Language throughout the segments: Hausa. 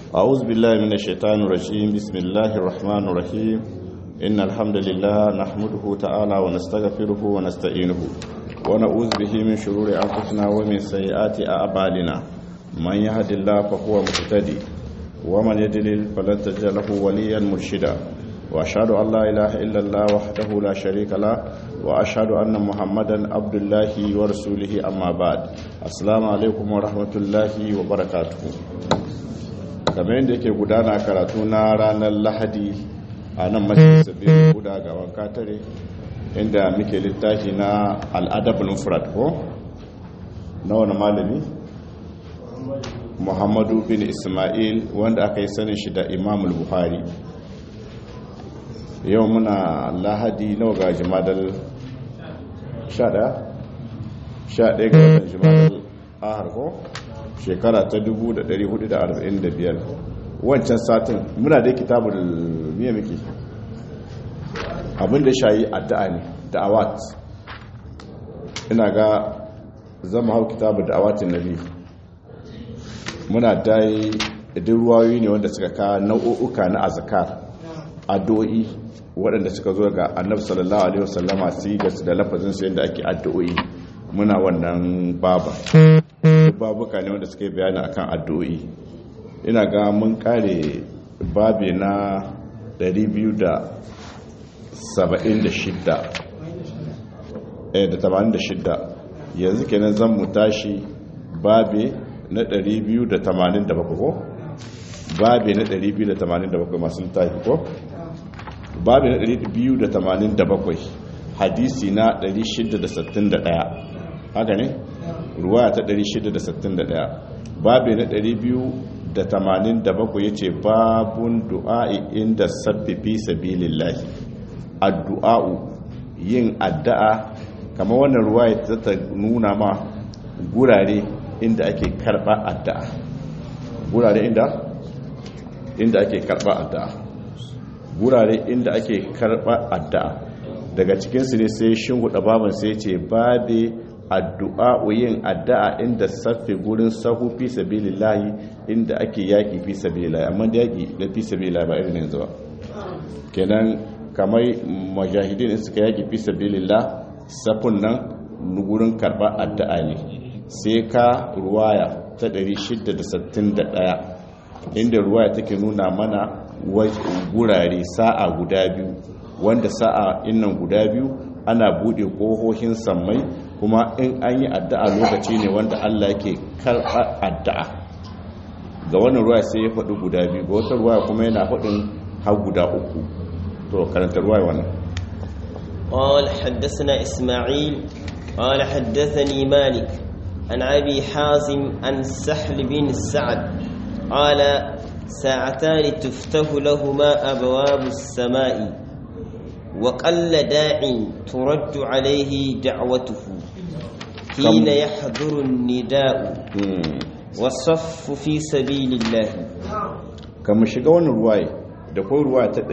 أعوذ بالله من الشيطان الرجيم بسم الله الرحمن الرحيم إن الحمد لله نحمده تعالى ونستغفره ونستعينه ونعوذ به من شرور أنفسنا ومن سيئات أعمالنا من يهد الله فهو مهتدي ومن يضلل فلن تجد له وليا مرشدا وأشهد أن لا إله إلا الله وحده لا شريك له وأشهد أن محمدا عبد الله ورسوله أما بعد السلام عليكم ورحمة الله وبركاته kamar yadda yake gudana karatu na ranar lahadi a nan majalisar biyu guda ga wanka tare inda muke littafi na al'adabul mufrad ko na wani malami muhammadu bin ismail wanda aka yi sanin shi da imamul buhari yau muna lahadi nawa ga jimadar 11 11 ga watan jimadar ahar ko shekara ta 1445 wancan satin muna da kitabul miya miki abinda shayi addu'a ne da'awat ina ga zama hau kitabul da'awatin nabi muna dai idin ruwayoyi ne wanda suka ka nau'uka na azkar addu'o'i waɗanda suka zo ga annabi sallallahu alaihi wasallama su ga da lafazin su yadda ake addu'o'i muna wannan baba babuka ne wanda suka yi bayani akan addu'o'i ina ga mun kare babi na 276 eh da 86 yanzu kenan zan mu tashi babi na 287 ko babi na 287 masu littafi ko babi na 287 hadisi na 661 haka ne ruwa ta 661 babi na 287 ya ce babun du'a'i inda sabbifi sabilillahi addu'a'u yin addu'a kama wannan ruwa ya ta nuna ma gurare inda ake karba addu'a gurare inda inda ake karba addu'a gurare inda ake karba addu'a daga cikinsu ne sai shin hudu babin sai ce babe addu'a yin addu'a inda saffe gurin sahu fi sabilillahi inda ake yaki fi sabilillahi amma da yaki da fi sabilillahi ba irin yanzu ba kenan kamar mujahidin suka yaki fi sabilillah safun nan gurin karba addu'a ne sai ka ruwaya ta 661 inda ruwaya take nuna mana gurare sa'a guda biyu wanda sa'a innan guda biyu ana bude kohohin sammai kuma in an yi addu'a lokaci ne wanda Allah ke karɓar addu'a ga wannan ruwa sai ya faɗi guda biyu ga wata ruwa kuma yana faɗin har guda uku to karanta ruwa wannan قال حدثنا إسماعيل قال حدثني مالك عن أبي حازم عن سحل بن سعد قال ساعتان تفتح لهما أبواب السماء وقل داع ترد عليه دعوته حين يحضر النداء والصف في سبيل الله كما shiga wannan ruwaye da kai ruwaya ta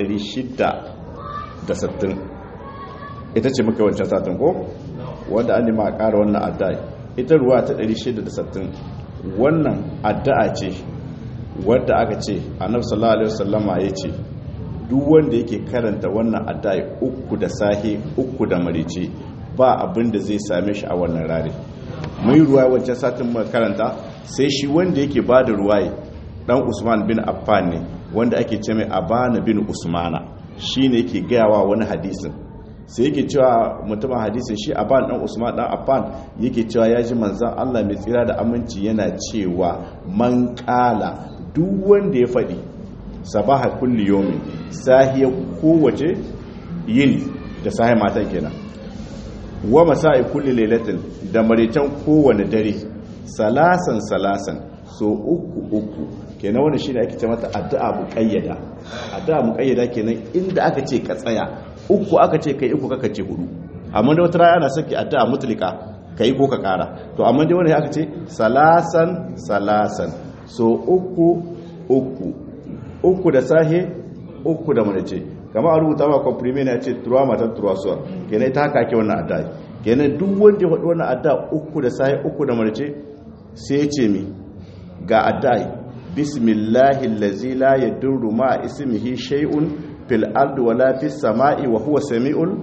660 ita ce muka wancan satin ko wanda an nima a ƙara wannan addu'a ita ruwaya ta 660 wannan addu'a ce wadda aka ce annabi sallallahu alaihi wasallama yace duk wanda yake karanta wannan addu'a uku da sahi uku da marice ba abin da zai same shi a wannan rare mai ruwa wancan satin mai karanta sai shi wanda yake ba da ruwaye dan usman bin affan ne wanda ake ce mai abana bin usmana shi ne yake gayawa wani hadisin sai yake cewa mutumin hadisin shi aban dan usman dan affan yake cewa ya ji manzan allah mai tsira da aminci yana cewa man kala duk wanda ya faɗi sabaha kulli yomin sahiyar kowace yini da sahi matan kenan wa masa'i kulli lailatin da maritan kowane dare salasan salasan so uku uku kenan wannan shine ake ce mata addu'a muqayyada addu'a muqayyada kenan inda aka ce ka tsaya uku aka ce kai uku kaka ce hudu amma da wata rana ana saki addu'a mutlika kai ko ka kara to amma dai wannan aka ce salasan salasan so uku uku uku da sahe uku da marice kama a rubuta ma komprime na ce turuwa matan turuwasuwa kenan ta haka ake wannan adda kenan duk wanda ya faɗi wannan adda uku da sahi uku da marce sai ce mi ga adda bismillahi allazi la yadurru ma ismihi shay'un fil ardi wala fis sama'i wa huwa samiul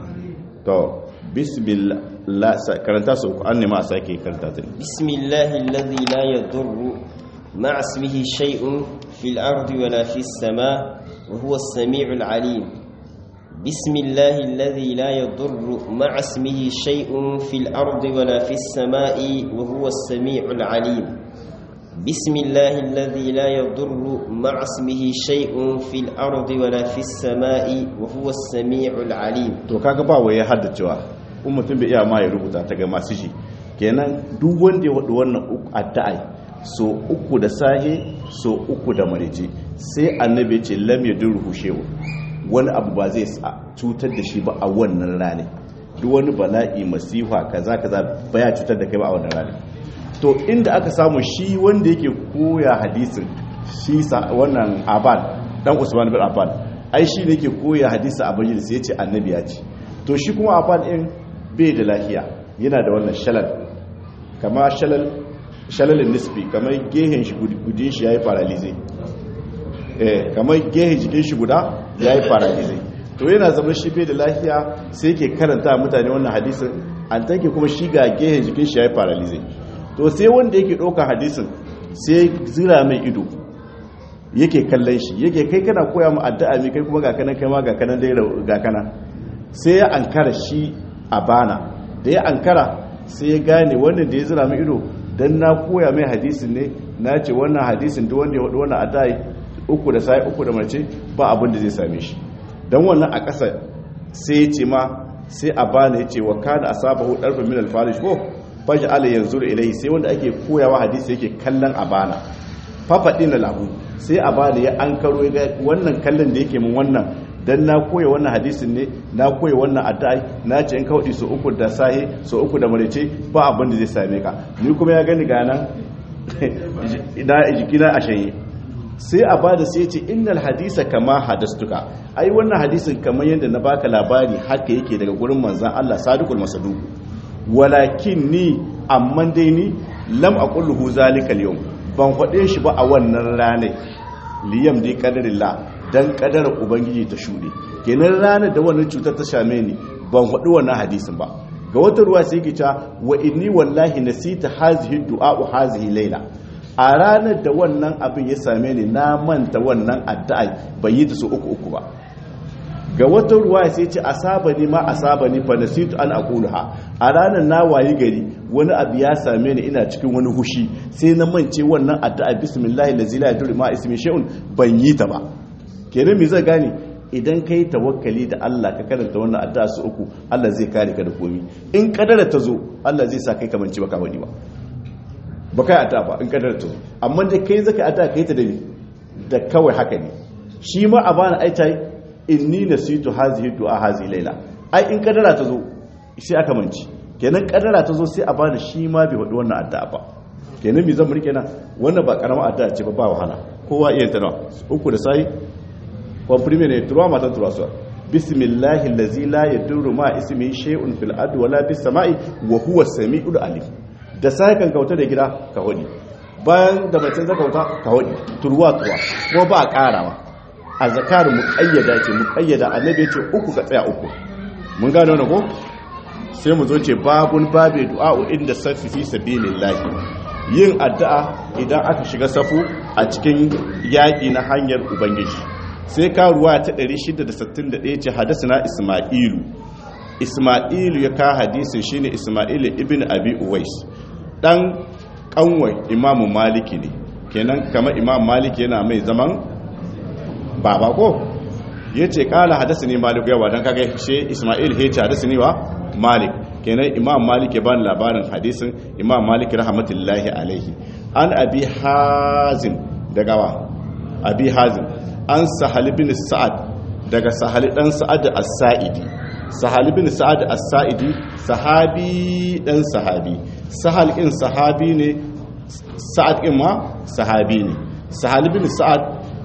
to bismillah karanta su an ne ma sake karanta ta bismillahi allazi la yadurru ma ismihi shay'un fil ardi wala fis sama' wa huwa as-sami'ul 'alim بسم الله الذي لا يضر مع اسمه شيء في الأرض ولا في السماء وهو السميع العليم بسم الله الذي لا يضر مع اسمه شيء في الأرض ولا في السماء وهو السميع العليم to kaga ba waye haddacewa in mutum bai iya ma ya rubuta ta ga masu shi kenan duk wanda ya wadu wannan addu'a so uku da sahe so uku da marije sai annabi ya ce lam yadurhu shay'un wani abu ba zai cutar da shi ba a wannan rane duk wani bala'i masifa kaza kaza baya cutar da kai ba a wannan rane to inda aka samu shi wanda yake koya hadisin shi wannan aban dan usman bin aban ai shi ne yake koya hadisi a majalis yace annabi ya ce to shi kuma aban din bai da lafiya yana da wannan shalal kama shalal shalalin nisbi kamar gehen shi gudin shi yayi paralyze eh kamar gehen jikin shi guda yayi paralyze to yana zama shi bai da lafiya sai yake karanta mutane wannan hadisin an take kuma shi ga gehen jikin shi yayi paralyze to sai wanda yake ɗauka hadisin sai zira mai ido yake kallon shi yake kai kana koya mu addu'a mai kai kuma ga kanan kai ma ga kanan dai ga kana sai ya ankara shi a bana da ya ankara sai ya gane wannan da ya zira mai ido dan na koya mai hadisin ne na ce wannan hadisin duk wanda ya wadu wannan addu'a uku da sai uku da mace ba abin da zai same shi dan wannan a ƙasa sai ya ce ma sai a bana ya ce wa kana asabahu darfa min al-farish ko faji ala yanzu ilai sai wanda ake koyawa hadisi yake kallon abana fafaɗi na lahu sai abana ya an karo ga wannan kallon da yake mun wannan dan na koya wannan hadisin ne na koya wannan addu'a na ce in kawai so uku da sahi so uku da marece ba abin da zai same ka ni kuma ya gani gana ina jikina a shanye sai a bada sai ce innal hadisa kama hadastuka ai wannan hadisin kamar yadda na baka labari haka yake daga gurin manzon Allah sadiqul masaduq walakin ni amma dai ni lam aqulhu zalika al ban faɗe shi ba a wannan ranar liyam dai qadarillah dan qadarar ubangiji ta shude kenan ranar da wannan cutar ta shame ni ban faɗi wannan hadisin ba ga wata ruwa sai yake cewa wa inni wallahi nasita hazihi du'a hazihi layla a ranar da wannan abin ya same ni na manta wannan addu'a bai yi ta so uku uku ba ga wata ruwa sai ce asaba ni ma asaba ni fa nasitu an aqulha a ranar na wayi gari wani abu ya same ni ina cikin wani hushi sai na mance wannan addu'a bismillahi allazi la yadurru ma ismi shay'un ban yi ta ba kenan me zai gane idan kai tawakkali da Allah ka karanta wannan addu'a su uku Allah zai kare ka da komi in kadara ta zo Allah zai sa kai kamanci baka wani ba ba kai addu'a ba in kadara ta zo amma dai kai zaka addu'a kai ta da ni da kawai haka ne shi ma a bana aitai inni nasitu hazihi du'a hazihi laila ai in kadara ta zo sai aka manci kenan kadara ta zo sai a bani shi ma bai wadi wannan addu'a ba kenan me zan mu rike na wannan ba karamar addu'a ce ba ba wahala kowa iya ta nawa uku da sai komprime ne turuwa matan turuwa su bismillahi allazi la yadurru ma ismihi shay'un fil ardi wala fis sama'i wa huwa samiul alim da sai kan kauta da gida ka hodi bayan da mace zaka kauta ka hodi turuwa turuwa kuma ba karawa a zakaru muƙayyada ce muƙayyada annabi ce uku ka tsaya uku mun gano na ko sai mu zo ce babun babe du'a'u inda safi fi sabilillahi yin addu'a idan aka shiga safu a cikin yaƙi na hanyar ubangiji sai ka ruwa ta 661 ce hadasana isma'ilu isma'ilu ya ka hadisin shine isma'ilu ibn abi uwais dan kanwai imamu maliki ne kenan kamar imam maliki yana mai zaman baba ko ya ce kala hadasa ne malik yawa don kaga shi ismail ya ce hadasa ne wa malik kenan imam malik ya bani labarin hadisin imam malik rahmatullahi alaihi an abi hazim daga wa abi hazim an sahal bin sa'ad daga sahal dan sa'ad as-sa'idi sahal bin sa'ad as-sa'idi sahabi dan sahabi sahal in sahabi ne sa'ad in ma sahabi ne sahal bin sa'ad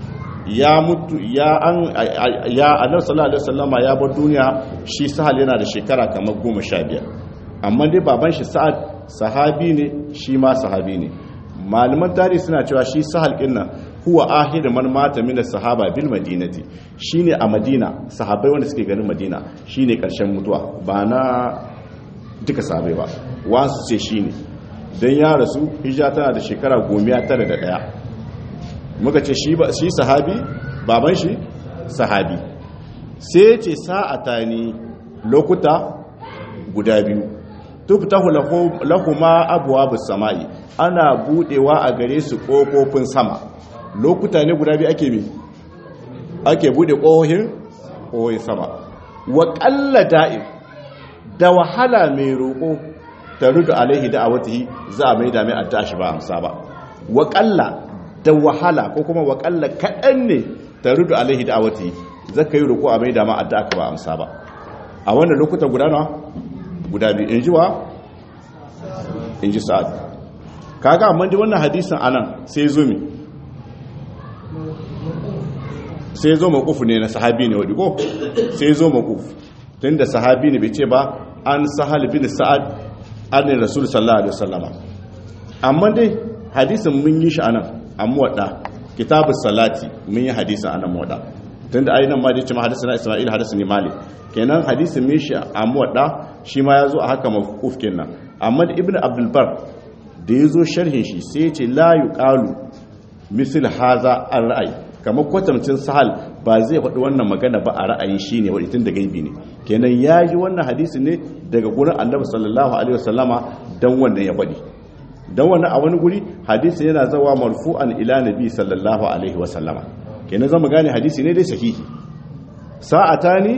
ya mutu ya an ya annabi sallallahu alaihi wasallama ya bar duniya shi sahal yana da shekara kamar 15 amma dai baban shi sa'ad sahabi ne shi ma sahabi ne malaman tarihi suna cewa shi sahal kinna huwa ahir man mata min sahaba bil madinati shine a madina sahabbai wanda suke ganin madina shine karshen mutuwa ba na duka sahabbai ba wasu ce shine dan ya rasu hijja tana da shekara 901 muka ce shi ba shi sahabi baban shi sahabi sai ce sa'atani lokuta guda biyu tuftahu lahuma abwabus samai ana budewa a gare su kofofin sama lokuta ne guda biyu ake mi ake bude kohohin kohohin sama wa qalla da'im da wahala mai roko ta rudu alaihi da'awatihi za a mai da mai addu'a shi ba amsa ba wa qalla da wahala ko kuma wa qalla kadan ne ta rudu alaihi da'awatihi zaka yi roko a mai da ma addu'a ka ba amsa ba a wannan lokutan guda nawa guda biyu in ji wa in ji sa'ad kaga amma di wannan hadisin anan sai zo mi sai zo makufu ne na sahabi ne wadda ko sai zo makufu tun da sahabi ne bai ce ba an sahal bin sa'ad an rasul sallallahu alaihi wasallama amma dai hadisin mun yi shi anan amma wadda kitabus salati mun yi hadisin anan wadda tun da ainihin ma dai ce ma hadisin isma'il hadisin ne malik kenan hadisin mun shi amma wadda shi ma ya zo a haka mafukuf kenan amma da ibn abdulbar da ya zo sharhin shi sai ya ce la yuqalu misal haza an ra'ayi kamar kwatamcin sahal ba zai faɗi wannan magana ba a ra'ayin shi ne wadda tun da gaibi ne kenan ya yi wannan hadisi ne daga gurin annabi sallallahu alaihi wasallama dan wannan ya faɗi dan wannan a wani guri hadisi yana zawa marfu'an ila nabi sallallahu alaihi wasallama kenan zama gane hadisi ne dai sahihi sa'atani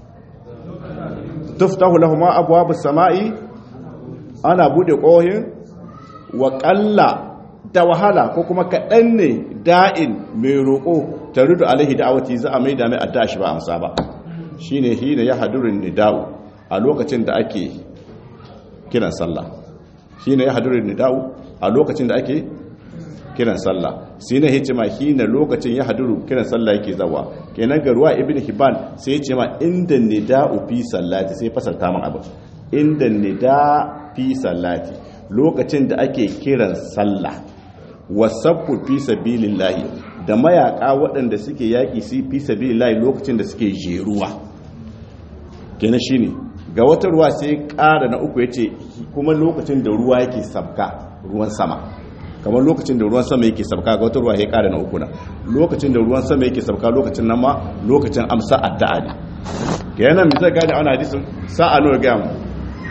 tuftahu lahum abwabus samai ana bude kohin wa qalla da wahala ko kuma kadan ne da'in mai roko tarudu alaihi da'awati za a maida mai adda shi ba amsa ba shine hina ya hadurin nida'u a lokacin da ake kiran sallah shine ya hadurin nida'u a lokacin da ake kiran sallah sai na hice ma hina lokacin ya haduru kiran sallah yake zawa kenan ga ruwa ibn hibban sai ya ce ma inda nida'u fi sallati sai fasarta min abin inda nida fi sallati lokacin da ake kiran sallah wasaffu fi sabilillahi da mayaka waɗanda suke yaki su fi sabilillahi lokacin da suke jeruwa kenan shine ga wata ruwa sai ƙara na uku yace kuma lokacin da ruwa yake sabka ruwan sama kamar lokacin da ruwan sama yake sabka ga wata ruwa ya kare na uku na lokacin da ruwan sama yake sabka lokacin nan ma lokacin amsa addu'a ne ga yana mi zai gane ana hadisin sa'a nawa ga mu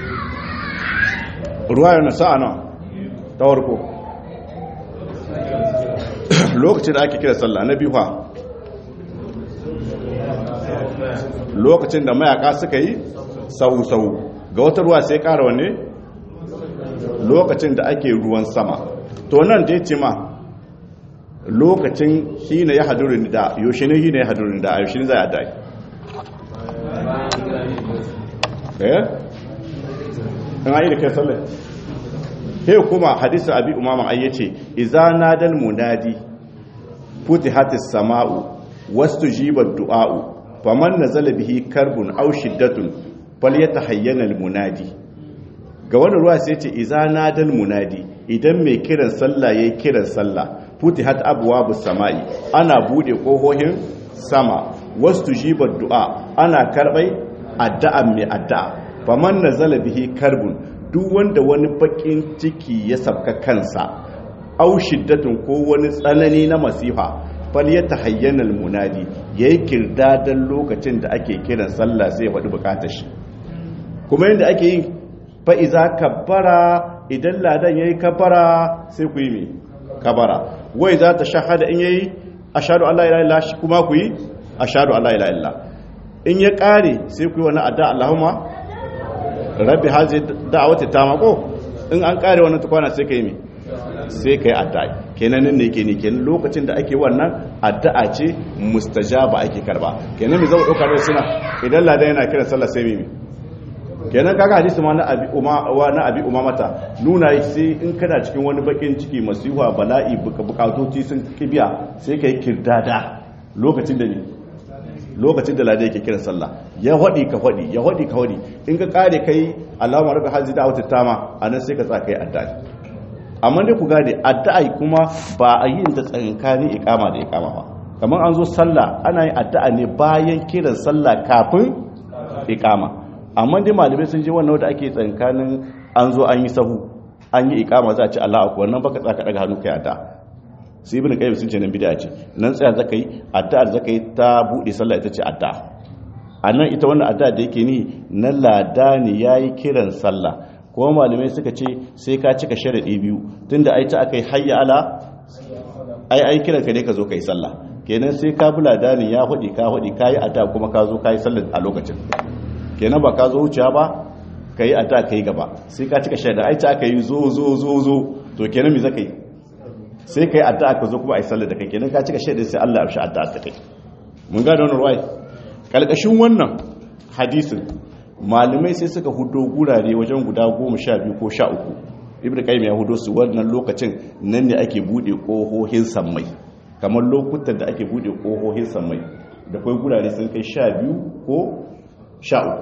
ruwa yana sa'a nawa ta warko lokacin da ake kira sallah na biyu ha lokacin da mayaka suka yi sau sau ga wata ruwa sai kara wanne lokacin da ake ruwan sama to nan da ya ce ma lokacin hina ya hadurin da yaushe ne hina ya hadurin da a yaushe ne za a dai eh an ayi da kai sallah he kuma hadisi abi umama ai yace idza nadal munadi futihatis sama'u wastujiba du'a'u faman nazala bihi karbun aw shiddatun falyatahayyana al munadi ga wani ruwa sai ce iza nadal munadi idan mai kiran sallah yayi kiran sallah futihat abwabus samai ana bude kohohin sama wastujiba du'a ana karbai addu'a mai addu'a faman nazala bihi karbun duk wanda wani bakin ciki ya sabka kansa aw shiddatun ko wani tsanani na masifa fal yatahayyana al munadi yayi kirdadan lokacin da ake kiran sallah sai ya faɗi bukatar shi kuma yanda ake yin fa'iza kabbara idan ladan ya yi kabbara sai ku yi mai kabbara wai za ta shahada in yayi a shaɗu Allah ila shi kuma ku yi a shaɗu Allah ila illa in ya ƙare sai ku yi wani adda Allahumma rabbi hazi da'awati ta mako in an ƙare wannan tukwana sai ka yi mai sai ka yi adda kenan nan ne ke ne kenan lokacin da ake wannan addu'a ce mustajaba ake karba kenan mai zama ɗaukar da suna idan ladan yana kiran sallah sai mai kenan kaga hadisi ma na abi umma wa na abi umamata nuna sai in kana cikin wani bakin ciki masifa bala'i bukatoci sun kibiya sai kai kirdada lokacin da ne lokacin da lada yake kiran sallah ya hadi ka hadi ya hadi ka hadi in ka kare kai Allahumma rabbi hazi da'wati tama anan sai ka tsaka kai addu'a amma dai ku gane addu'a kuma ba a yin da tsakankanin ikama da ikama ba kamar an zo sallah ana yin addu'a ne bayan kiran sallah kafin ikama amma dai malamai sun je wannan wanda ake tsakankanin an zo an yi sahu an yi ikama za a ci Allah akbar nan baka tsaka daga hannu kai addu'a sai ibn qayyim sun ce nan bid'a ce nan tsaya zaka yi addu'a zaka yi ta bude sallah ita ce addu'a anan ita wannan addu'a da yake ni na ladani yayi kiran sallah kuma malamai suka ce sai ka cika sharadi biyu tunda ai ta akai hayya ala ai ai kiran ka ne ka zo kai sallah kenan sai ka bula dani ya hudi ka hudi kai addu'a kuma ka zo kai sallah a lokacin kenan ba ka zo wuciya ba kai addu'a kai gaba sai ka cika sharadi ai ta akai zo zo zo zo to kenan me zaka yi sai kai addu'a ka zo kuma ai sallah da kai kenan ka cika sharadi sai Allah ya amshi addu'a ta kai mun ga da wannan ruwai kalkashin wannan hadisin malamai sai suka hudo gurare wajen guda goma sha biyu ko sha uku ibn qayyim ya hudo su wannan lokacin nan ne ake bude kohohin sammai kamar lokutan da ake bude kohohin sammai da kai gurare sun kai sha biyu ko sha uku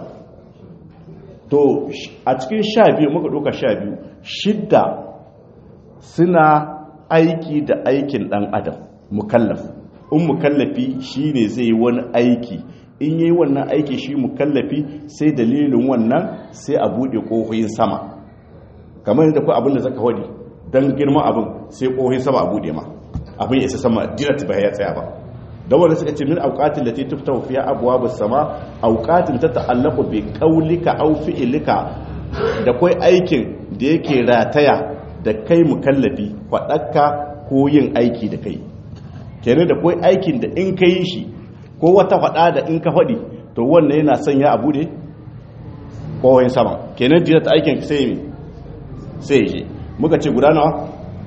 to a cikin sha biyu muka doka sha biyu shidda suna aiki da aikin dan adam mukallaf in mukallafi shine zai yi wani aiki in yi wannan aiki shi mukallafi sai dalilin wannan sai a bude kohoyin sama kamar yadda kuwa abin da zaka wadi don girman abin sai kohoyin sama a bude ma abin ya isa sama direct ba ya tsaya ba da wanda suka ce min auqatin lati tuftahu fiha abwabus sama auqatin ta ta'allaqu bi qawlika aw fi'lika da kai aikin da yake rataya da kai mukallafi fadakka ko yin aiki da kai kenan da kai aikin da in kai shi ko wata faɗa da in ka faɗi to wannan yana sanya abu ne kowai sama kenan jira ta aikin sai yi sai je muka ce guda nawa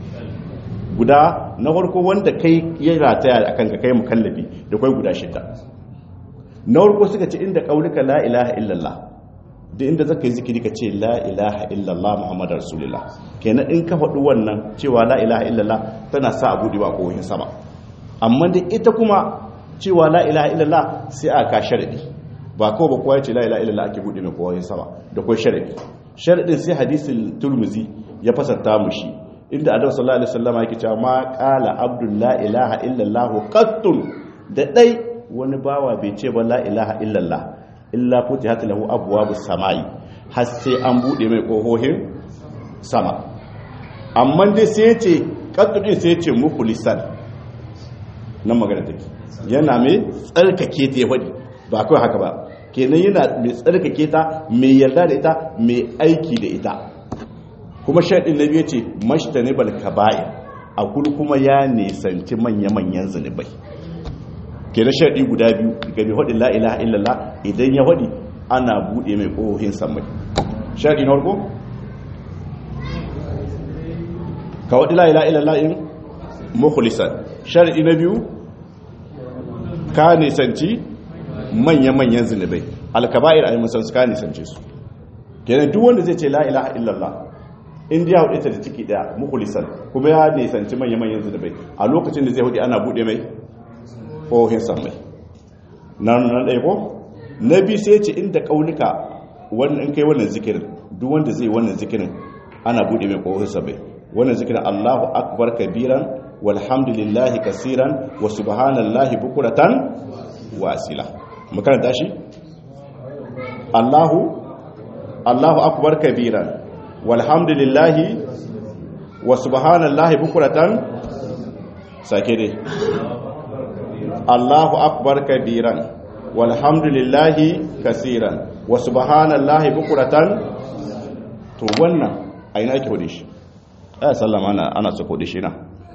guda na farko wanda kai ya rataya a kanka kai mukallafi da kai guda shida na farko suka ce inda kaulika la ilaha illallah da inda zaka yi zikiri ka ce la ilaha illallah muhammadu rasulullah kenan in ka faɗi wannan cewa la ilaha illallah tana sa abu da ba kowai sama amma da ita kuma cewa la ilaha illallah sai aka sharadi ba ko ba kowa ce la ilaha illallah ake bude mai kowa sama da kai sharadi sharadin sai hadisin turmuzi ya fasarta mu shi inda adam sallallahu alaihi wasallam yake cewa ma qala abdul la ilaha illallah qattun da dai wani bawa bai ce ba la ilaha illallah illa futihat lahu abwabus samai har sai an bude mai kohohin sama amma dai sai ya ce qattun din sai ya ce mukhlisan nan magana take yana mai tsarkake ta ya faɗi ba kawai haka ba kenan yana mai tsarkake ta mai yarda da ita mai aiki da ita kuma shaɗin na biyu ce mashtani bal kaba'i a kudu kuma ya nisanci manya-manyan zunubai kenan shaɗi guda biyu ga mai faɗin la'ilaha illallah idan ya faɗi ana buɗe mai ƙohohin samai shaɗi na farko ka waɗi la'ilaha illallah in mukhlisan shaɗi na biyu ka nisanci manya-manyan zunubai alkaba'ir a yi musansu ka nisance su kenan duk wanda zai ce la ilaha illallah inda ya hudu ta da ciki daya mukulisan kuma ya nisanci manya-manyan zunubai a lokacin da zai hudu ana bude mai kohin samai nan nan ɗaya ko na biyu sai ce inda ƙaunuka wannan in kai wannan zikirin duk wanda zai wannan zikirin ana bude mai kohin samai wannan zikirin allahu akbar kabiran walhamdulillahi kasiran wa subhanallahi bukuratan wa asila makaranta shi Allahu Allahu akbar kabiran walhamdulillahi wa subhanallahi bukuratan sake dai Allahu akbar kabiran walhamdulillahi kasiran wa subhanallahi bukuratan to wannan aina ake hudu shi aya sallama ana ana so hudu shi na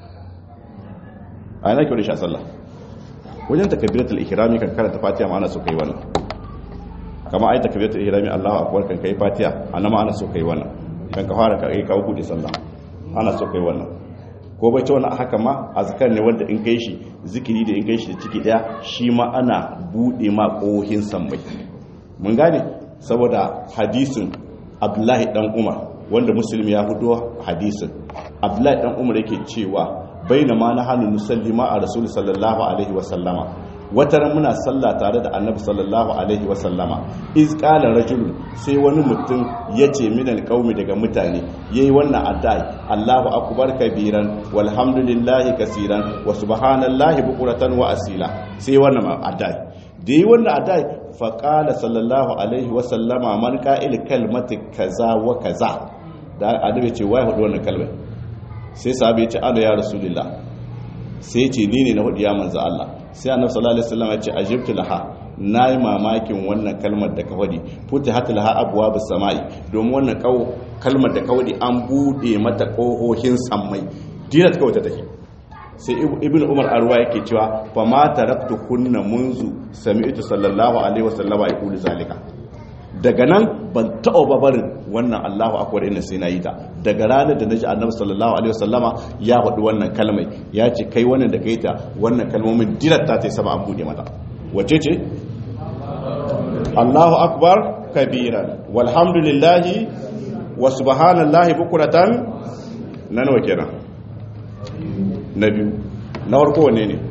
a yana kyau da sha sallah wajen takabiratul ihrami kan karanta fatiha ma ana so kai wannan kama ai takabiratul ihrami Allahu akbar kan kai fatiha annama ana so kai wannan kan ka fara kai ka bude sallah ana so kai wannan ko bai ce wannan haka ma azkar ne wanda in kai shi zikiri da in kai shi da ciki daya shi ma ana bude ma kohin sammai mun gane saboda hadisin Abdullahi dan Umar wanda muslim ya hudo hadisin Abdullahi dan Umar yake cewa baina ma na hannun musallima a rasul sallallahu alaihi wasallama wata ran muna sallah tare da annabi sallallahu alaihi wa sallama iz qala rajulun sai wani mutum yace min alqaumi daga mutane yayi wannan addu'a Allahu akbar kabiran walhamdulillahi kaseeran wa subhanallahi bukuratan wa asila sai wannan addu'a da yi wannan addu'a fa qala sallallahu alaihi wa sallama man qa'il kalmati kaza wa kaza da annabi ce wai hudu wannan kalmar sai sahabi ya ce ana ya rasulullah sai ce ni ne na hudu ya manzo Allah sai annabi sallallahu alaihi wasallam ya ce ajibtu laha nayi mamakin wannan kalmar da ka fadi futihat laha abwabus samai domin wannan kalmar da ka fadi an bude mata kohohin sammai dinat kawai ta take sai ibnu umar arwa yake cewa fa ma taraktu kunna munzu sami'tu sallallahu alaihi wasallam yaqulu zalika daga nan ban taɓa babarin wannan Allahu akwai inda sai na yi ta daga ranar da na ji annabi sallallahu alaihi wasallama ya faɗi wannan kalmai ya ce kai wannan da kai ta wannan kalmomin dirata ta sama an buɗe mata wace ce Allahu akbar kabiran walhamdulillahi wa subhanallahi bukuratan na nawa kenan na biyu na farko wane ne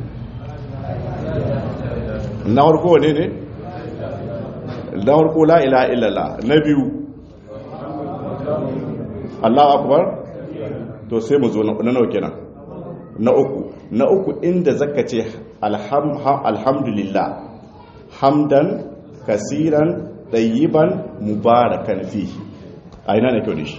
na farko wane ne na farko la ilaha illallah na biyu Allahu akbar to sai mu zo na nawa kenan na uku na uku inda zaka ce alhamdulillah hamdan kasiran tayyiban mubarakan fi a ina ne kyau da shi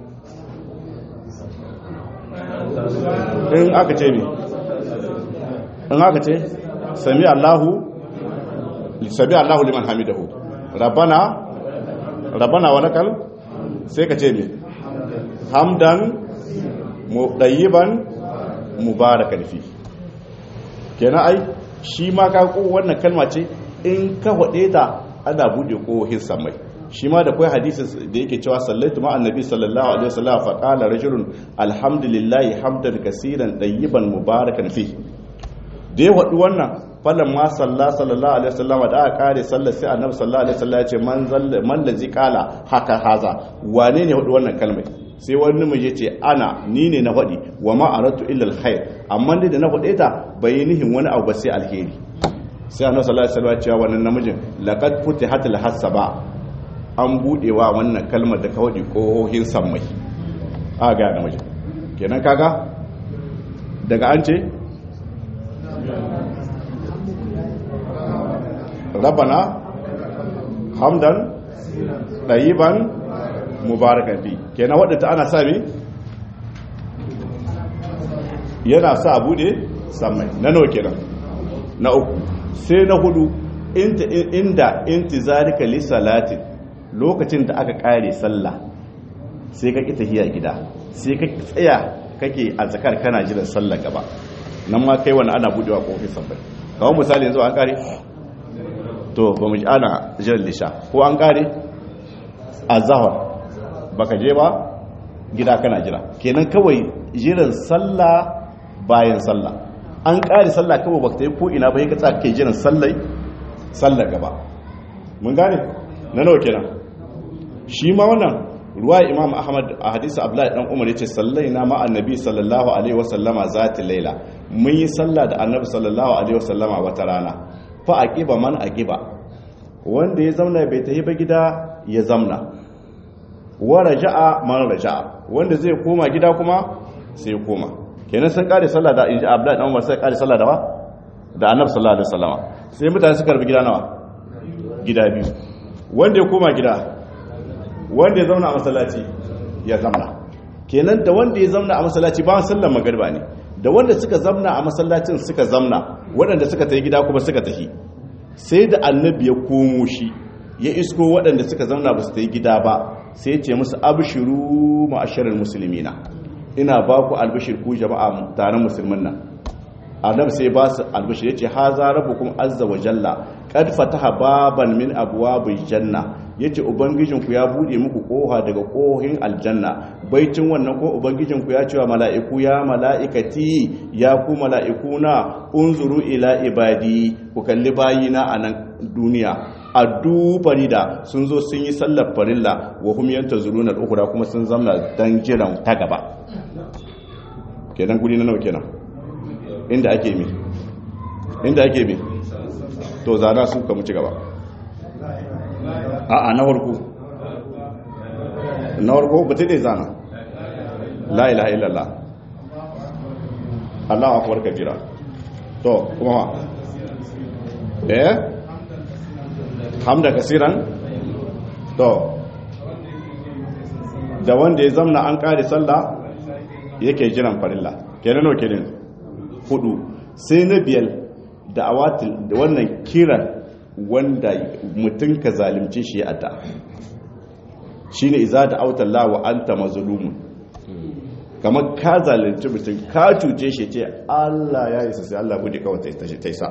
in aka ce mi in aka ce sami Allahu sami Allahu liman hamidahu rabana rabana wa lakal sai ka ce mi hamdan mudayiban mubarakan fi kenan ai shi ma ka ko wannan kalma ce in ka hade ta ana bude kohin samai shi ma da kai hadisin da yake cewa sallaitu ma annabi sallallahu alaihi wasallam fa qala rajulun alhamdulillahi hamdan kaseeran tayyiban mubarakan fi da ya wadu wannan falan ma salla sallallahu alaihi wasallam da aka kare sallar sai annabi sallallahu alaihi wasallam ya ce man zalla man lazi qala haka haza wane ne hudu wannan kalmai sai wani mu ce ana ni ne na faɗi wa ma aratu illa alkhair amma dai da na faɗe ta bai nihin wani abu ba sai alheri sai annabi sallallahu alaihi wasallam ya ce wannan namijin laqad futihat alhasaba an budewa wannan kalmar da ka faɗi kohohin sammai a ga namijin kenan kaga daga an ce rabana hamdan ɗayiban mubarakan fi kenan waɗanda ana sami yana sa abu ne samai na nawa kenan na uku sai na hudu inda inti zarika li salatin lokacin da aka kare sallah sai ka kita hiya gida sai ka tsaya kake a zakar kana jiran sallah gaba nan ma kai wani ana budewa kofin sabai kawai misali yanzu an kare to ba mu ji ana jiran lisha ko an kare a zahar baka je ba gida kana jira kenan kawai jiran sallah bayan sallah an kare sallah kawai baka ta yi ko ina ba ya katsa kai jiran sallai sallar gaba mun gane na nawa kenan shi ma wannan ruwa imam ahmad a hadisi abdullahi dan umar yace sallaina ma annabi sallallahu alaihi wasallama zati laila mun yi sallah da annabi sallallahu alaihi wasallama wata rana fa aqiba man aqiba wanda ya zauna bai tafi ba gida ya zamna wa raja'a man raja'a wanda zai koma gida kuma sai koma kenan sun kare sallah da inji abdullahi dan umar sai kare sallah da ba da annabi sallallahu alaihi wasallama sai mutane suka rubi gida nawa gida biyu wanda ya koma gida wanda ya zauna a masallaci ya zamna kenan da wanda ya zamna a masallaci ba sallar magariba ne da wanda suka zamna a masallacin suka zamna waɗanda suka tafi gida kuma suka tafi sai da annabi ya komo shi ya isko waɗanda suka zamna ba su tafi gida ba sai ya ce musu abshiru ma'asharar musulmina ina ba ku albishir ku jama'a taron musulmin nan annabi sai ba su albishir yace haza rabbukum azza wa jalla qad fataha baban min abwabil janna yace ubangijinku ya bude muku koha daga kohin aljanna baicin wannan ko ubangijinku ya ce wa mala'iku ya mala'ikati ya ku mala'ikuna unzuru ila ibadi ku kalli bayina a nan duniya addu farida sun zo sun yi sallar farilla wa hum yantazuruna al-ukhra kuma sun zamna dan jiran ta gaba kenan guri na nawa kenan inda ake mi inda ake mi to zana su ka mu ci gaba a'a na farko na farko ba ta dai zana la ilaha illallah Allahu akbar kabira to kuma ma eh hamda kasiran to da wanda ya zamna an kare sallah yake jiran farilla kenan no kenan hudu sai na biyar da awatil da wannan kiran wanda mutum ka zalimce shi ya adda shine iza da autalla wa anta mazlumun kamar ka zalunci mutum ka cuce shi ce Allah ya isa sai Allah bude kawai ta ta isa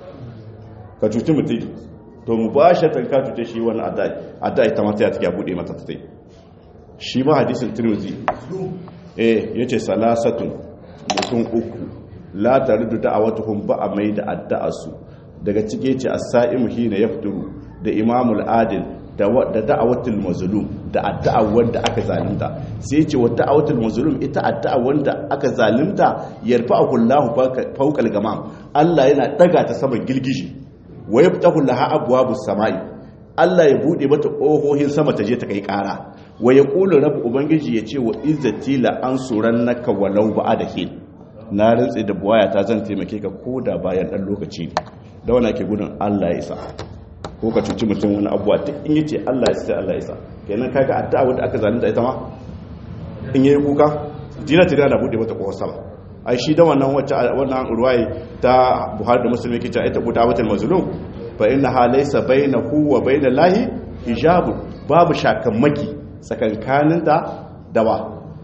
ka cuci mutum to mu ba shi ka cuce shi wani adai adai ta mata ya take bude mata ta tai shi ma hadisin Tirmidhi eh yace salasatun mutum uku la taridu da'awatuhum ba a mai da addu'arsu daga cike ce as-sa'imu hina yafturu da imamul adil da da'awatul mazlum da addu'a wanda aka zalunta sai ce wa da'awatul mazlum ita addu'a wanda aka zalunta yarfa'u Allahu fawqal gamam Allah yana daga ta saman gilgiji wa yaftahu laha abwabus samai Allah ya bude mata kohohin sama ta je ta kai kara wa yaqulu rabb ubangiji ya ce wa izzati la ansurannaka walau ba'da hin na rantsi da buwaya ta zan taimake ka koda bayan dan lokaci da wani ke gudun Allah ya isa ko ka cuci mutum wani abuwa duk in yace Allah ya sai Allah ya sa kenan kaga addu'a wanda aka zalunta ita ma in yayi kuka jina tira da bude mata kofar sama ai shi da wannan wacce wannan ruwaye ta Buhari da Muslim yake cewa ita qudawatul mazlum fa innaha laysa bainahu wa bainallahi hijab babu shakammaki tsakankanin da dawa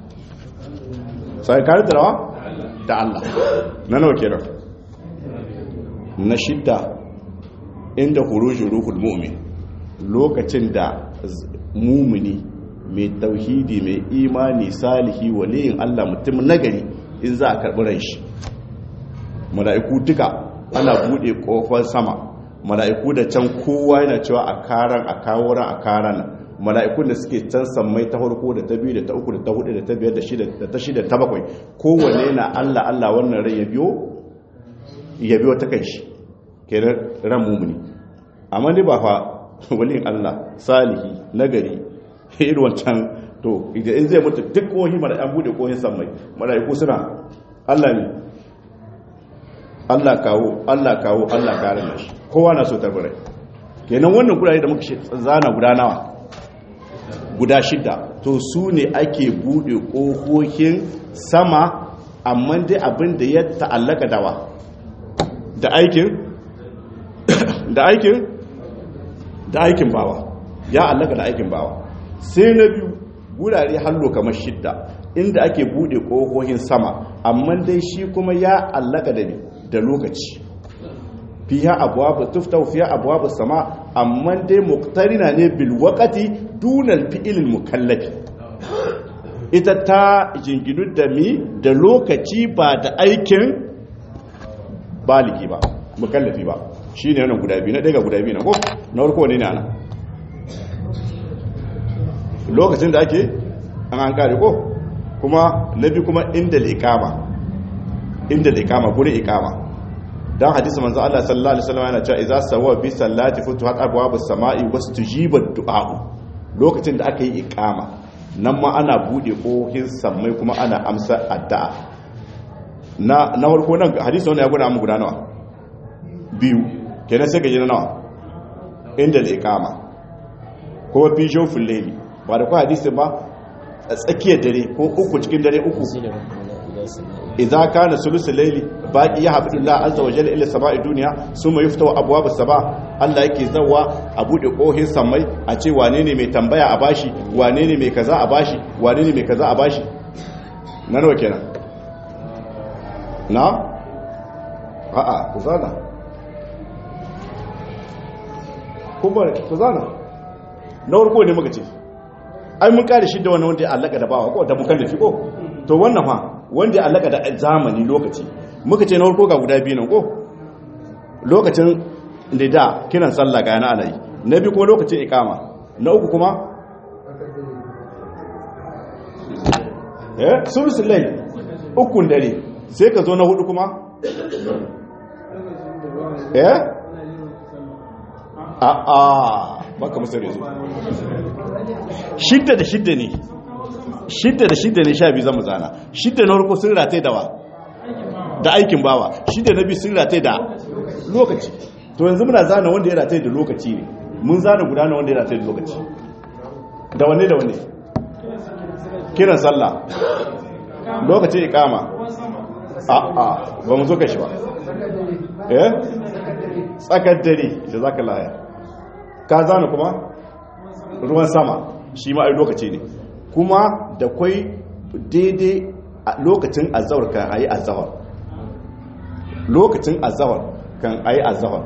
tsakankanin da dawa da Allah na nawa kenan na shidda inda hurujin ruhul mu'min lokacin da mumini mai tauhidi mai imani salihi waliyin Allah mutum nagari in za a karɓi ran shi mala'iku duka ana buɗe ƙofar sama mala'iku da can kowa yana cewa a karan a kawo ran a karan mala'ikun da suke can sammai ta farko da ta biyu da ta uku da ta hudu da ta biyar da shida da ta shida ta bakwai kowanne na Allah Allah wannan rai ya biyo ya biyo ta kai shi kenan ran mumuni amma ne ba fa walin Allah salihi nagari irin wancan to idan in zai mutu duk kohi mara an bude kohin sammai malaiku suna Allah ne Allah kawo Allah kawo Allah kare shi kowa na so tarbarai kenan wannan gurare da muka zana guda nawa guda shida to su ne ake bude kohohin sama amma dai abin da ya ta'allaka dawa da aikin da aikin da aikin bawa ya allaka da aikin bawa sai na biyu gurare hallo kamar shidda inda ake bude kohohin sama amma dai shi kuma ya allaka da da lokaci fiha abwabu tuftahu fiha abwabu sama amma dai muqtarina ne bil waqti dunal fi'il mukallafi ita ta jinginu da mi da lokaci ba da aikin baligi ba mukallafi ba shi ne wannan guda biyu na ɗaya guda biyu na ko na warko ne ne ana lokacin da ake an an kare ko kuma na biyu kuma inda liƙama inda liƙama gurin iƙama don hadisi manzo Allah sallallahu alaihi wasallam yana cewa idza sawa bi sallati futuhat abwabus sama'i wastujibat du'a'u lokacin da aka yi iƙama nan ma ana bude kohin sammai kuma ana amsa addu'a na na farko nan hadisi wannan ya gwada mu guda nawa biyu kenan sai gaji na nawa inda da ikama kuma fi shofin laili ba da kwa hadisi ba a tsakiyar dare ko uku cikin dare uku idza kana sulusul laili baqi ya habdullah azza wa jalla ila sama'i duniya summa yuftahu abwabus sama Allah yake zawa a bude kohin samai a ce wane ne mai tambaya a bashi wane ne mai kaza a bashi wane ne mai kaza a bashi na nawa kenan na a'a ku zana kuma ku zana na warko ne muka ce ai mun kare shi da wannan wanda ya allaka da bawa ko da mukallafi ko to wannan fa wanda ya allaka da zamani lokaci muka ce na warko ga guda biyu nan ko lokacin da da kiran sallah ga yana ana yi na biyu kuma lokacin ikama na uku kuma eh sulusul layl ukun dare sai ka zo na hudu kuma eh a a baka musar yanzu shidda da shidda ne shidda da shidda ne sha biyu zama zana shidda na farko sun rataye da wa da aikin bawa shidda na biyu sun rataye da lokaci to yanzu muna zana wanda ya rataye da lokaci ne mun zana guda na wanda ya rataye da lokaci da wanne da wanne kiran sallah lokacin ikama a a ba mu zo kashi ba eh tsakar dare da zaka laya ka zana kuma ruwan sama shi ma ai lokaci ne kuma da kwai daidai a lokacin azawar kan ayi azawar lokacin azawar kan ayi azawar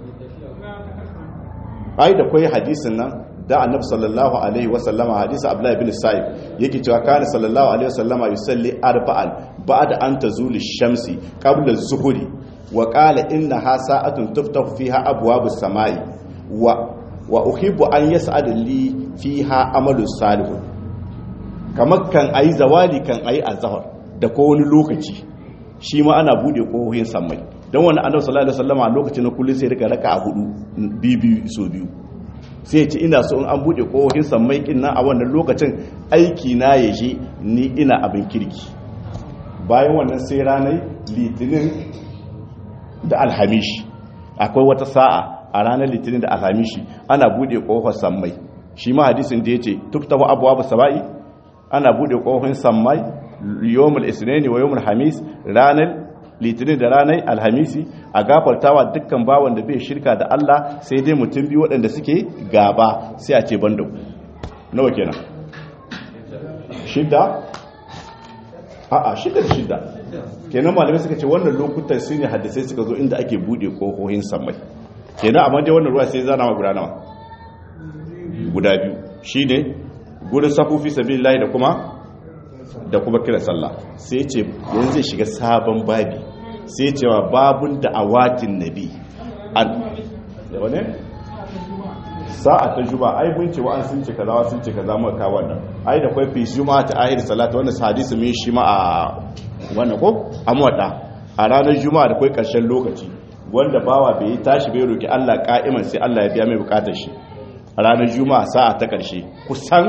ai da kwai hadisin nan da annabi sallallahu alaihi wasallama hadisi abdullahi bin sa'ib yake cewa kana sallallahu alaihi wasallama yusalli arba'an ba'da an tazuli shamsi qabla az-zuhri wa qala innaha sa'atun tuftahu fiha abwabus samai wa wa uhibbu an yas'ada li fiha amalu salih kamar kan ayi zawali kan ayi azhar da ko wani lokaci shi ma ana bude kohohin samai don wani annabi sallallahu alaihi wasallama a lokacin na kullun sai rika raka a hudu biyu so biyu sai ce ina so in an bude kohohin sammai kin nan a wannan lokacin aiki na ya je ni ina abin kirki bayan wannan sai ranar litinin da alhamishi akwai wata sa'a a ranar litinin da alhamishi ana bude kohon sammai shi ma hadisin da ya ce tuftahu abuwa saba'i ana bude kohon sammai yawmul isnani wa yawmul hamis ranar litinin da ranar alhamisi a gafartawa dukkan bawan da bai shirka da Allah sai dai mutum biyu waɗanda suke gaba sai a ce banda ku nawa kenan shidda a'a shidda da shidda kenan malamai suka ce wannan lokutan su ne hadisai suka zo inda ake bude kohohin samai kenan amma dai wannan ruwa sai zana ma guda nawa guda biyu shine gurin safufi sabilillahi da kuma da kuma kira sallah sai ce yanzu zai shiga sabon babi sai cewa babun da awatin nabi an wane sa'a ta juba ai mun ce wa'an sun ce kaza wa sun ce kaza muka kawo wannan ai da kwai fi juma'a ta ahir salata wannan hadisi mun shi ma a wannan ko amwada a ranar juma'a da kwai karshen lokaci wanda bawa bai tashi bai roki Allah ka'iman sai Allah ya biya mai bukatar shi a ranar juma'a sa'a ta karshe kusan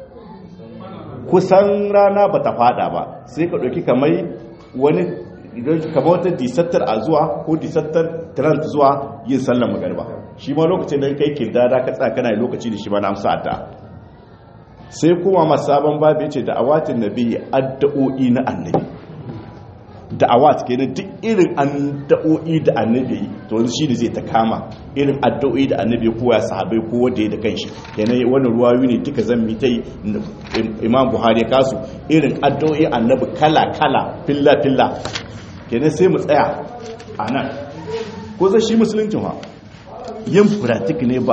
kusan rana ba ta fada ba sai ka ɗauki kamar wani kamar wata disattar a zuwa ko disattar trant zuwa yin sallan magarba shi ma lokacin da kai kirdada ka tsaka kana lokaci da shi ma na amsa ta sai kuma ma sabon babu yace da awatin nabi addu'o'i na annabi da'awat kenan duk irin addu'o'i da annabi to wani shi ne zai ta kama irin addu'o'i da annabi kowa ya sahabai ko wanda ya da kanshi kenan wannan ruwayu ne duka zan mi tai imam buhari ya kasu irin addu'o'i annabi kala kala filla filla kenan sai mu tsaya a nan ko zai shi musulunci ha yin pratik ne ba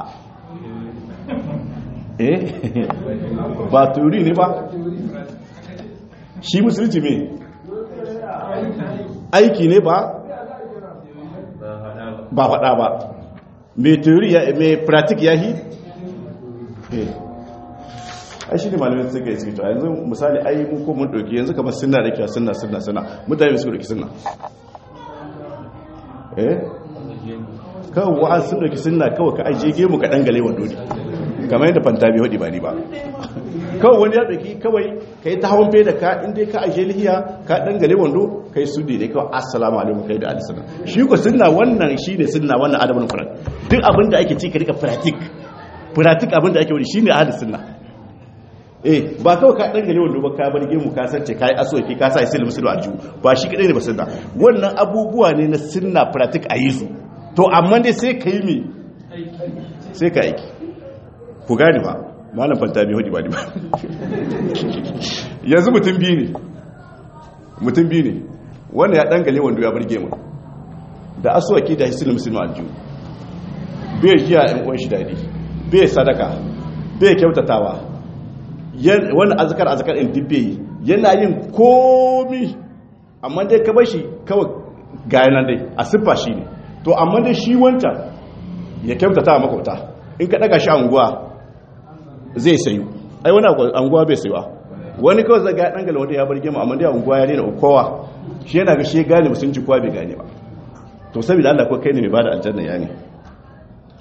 eh ba turi ne ba shi musulunci me aiki ne ba ba faɗa ba mai teori mai pratik ya yi ai shi ne malamin suka yi suke to yanzu misali ai mun ko mun ɗauki yanzu kamar suna da kyau suna suna suna mutane su ɗauki suna eh kawai wa'an sun ɗauki suna kawai ka ajiye gemu ka ɗan gale wando ne kamar yadda fanta bai haɗi ba ni ba kawai wani ya ɗauki kawai ka yi ta hawan fe da ka inda ka ajiye lihiya ka ɗan gale wando ka yi su ne kawai assalamu alaikum kai da alisana shi ko sunna wannan shi ne sunna wannan adamin furat duk abin da ake ci ka rika pratik pratik abin da ake wani shi ne ahli sunna eh ba kawai ka ɗan gale wando ba ka bar gemu ka sace ka yi asoki ka sa isil musulun aljihu ba shi kaɗai ne ba sunna wannan abubuwa ne na sunna pratik a yi su to amma dai sai ka yi mi sai ka aiki ku gane ba malam fanta bai hudu ba ba yanzu mutum biyu ne mutum biyu ne wanda ya dangale wanda ya burge mu da asuwaki da hisilin musulmi aljihu bai jiya yan uwan shi daɗi bai sadaka bai kyautatawa wani azakar azakar in dubbe yi yana yin komi amma dai ka bashi kawai gayanan dai a siffa shi ne to amma dai shi wancan ya kyautata makwauta in ka daga shi anguwa zai sayu ai wani anguwa bai sayuwa wani kawai zaga dan gala wanda ya bar gema amma dai anguwa ya rena kowa shi yana ga shi ya gane musulunci kowa bai gane ba to saboda Allah ko kai ne mai bada aljanna ya ne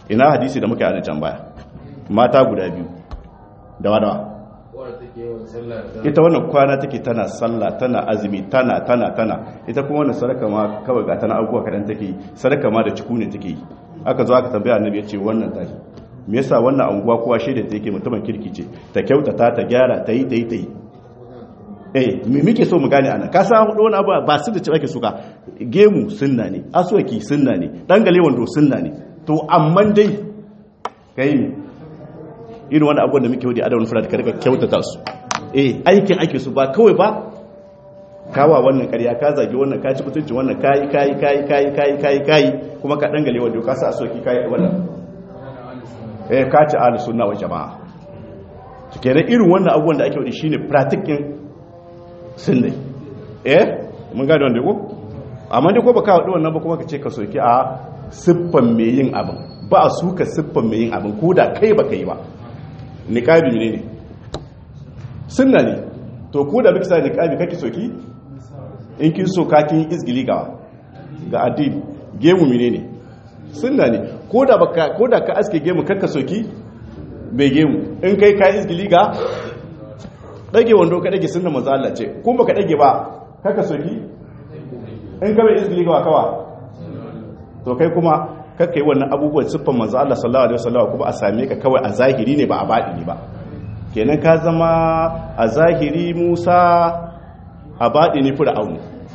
ina hadisi da muka yi a can baya mata guda biyu da wadawa ita wannan kwana take tana sallah tana azumi tana tana tana ita kuma wannan sadaka ma kawai ga tana abubuwa kadan take yi sadaka ma da ciku ne take yi aka zo aka tambaya annabi ya ce wannan tashi me yasa wannan anguwa kowa shaida ta yake mutumin kirki ce ta kyautata ta gyara ta yi ta yi ta yi eh me muke so mu gane ana ka san hudu wani abu ba su da ci ake suka gemu sunna ne aswaki sunna ne dangale wando sunna ne to amma dai kai ne irin wani abubuwan da muke wadi adawar fura da karka kyautata su eh aikin ake su ba kawai ba kawa wannan karya ka zagi wannan ka ci mutunci wannan kayi kayi kayi kayi kayi kayi kayi kuma ka dangale wando ka sa aswaki kayi wannan eh ka ci ahlus sunna wa jama'a to kenan irin wannan abubuwan da ake wadi shine practicing sunne eh mun gane wanda ko amma dai ko baka wadi wannan ba kuma ka ce ka soki a siffan mai yin abin ba a suka siffan mai yin abin ko da kai baka yi ba niqabi ne ne sunna ne to ko da bika niqabi kake soki in kin so ka kin izgili ga ga addini gemu mine ne sunna ne ko da baka ko da ka aske gemu kakka soki bai gemu in kai ka izgili ga dage wando ka dage sunna manzo Allah ce kun baka dage ba kaka soki in ka bai izgili ga kawa to kai kuma kakka yi wannan abubuwan siffan manzo Allah sallallahu alaihi wasallam kuma a same ka kawai a zahiri ne ba a baɗini ba kenan ka zama a zahiri Musa a baɗini Fir'aun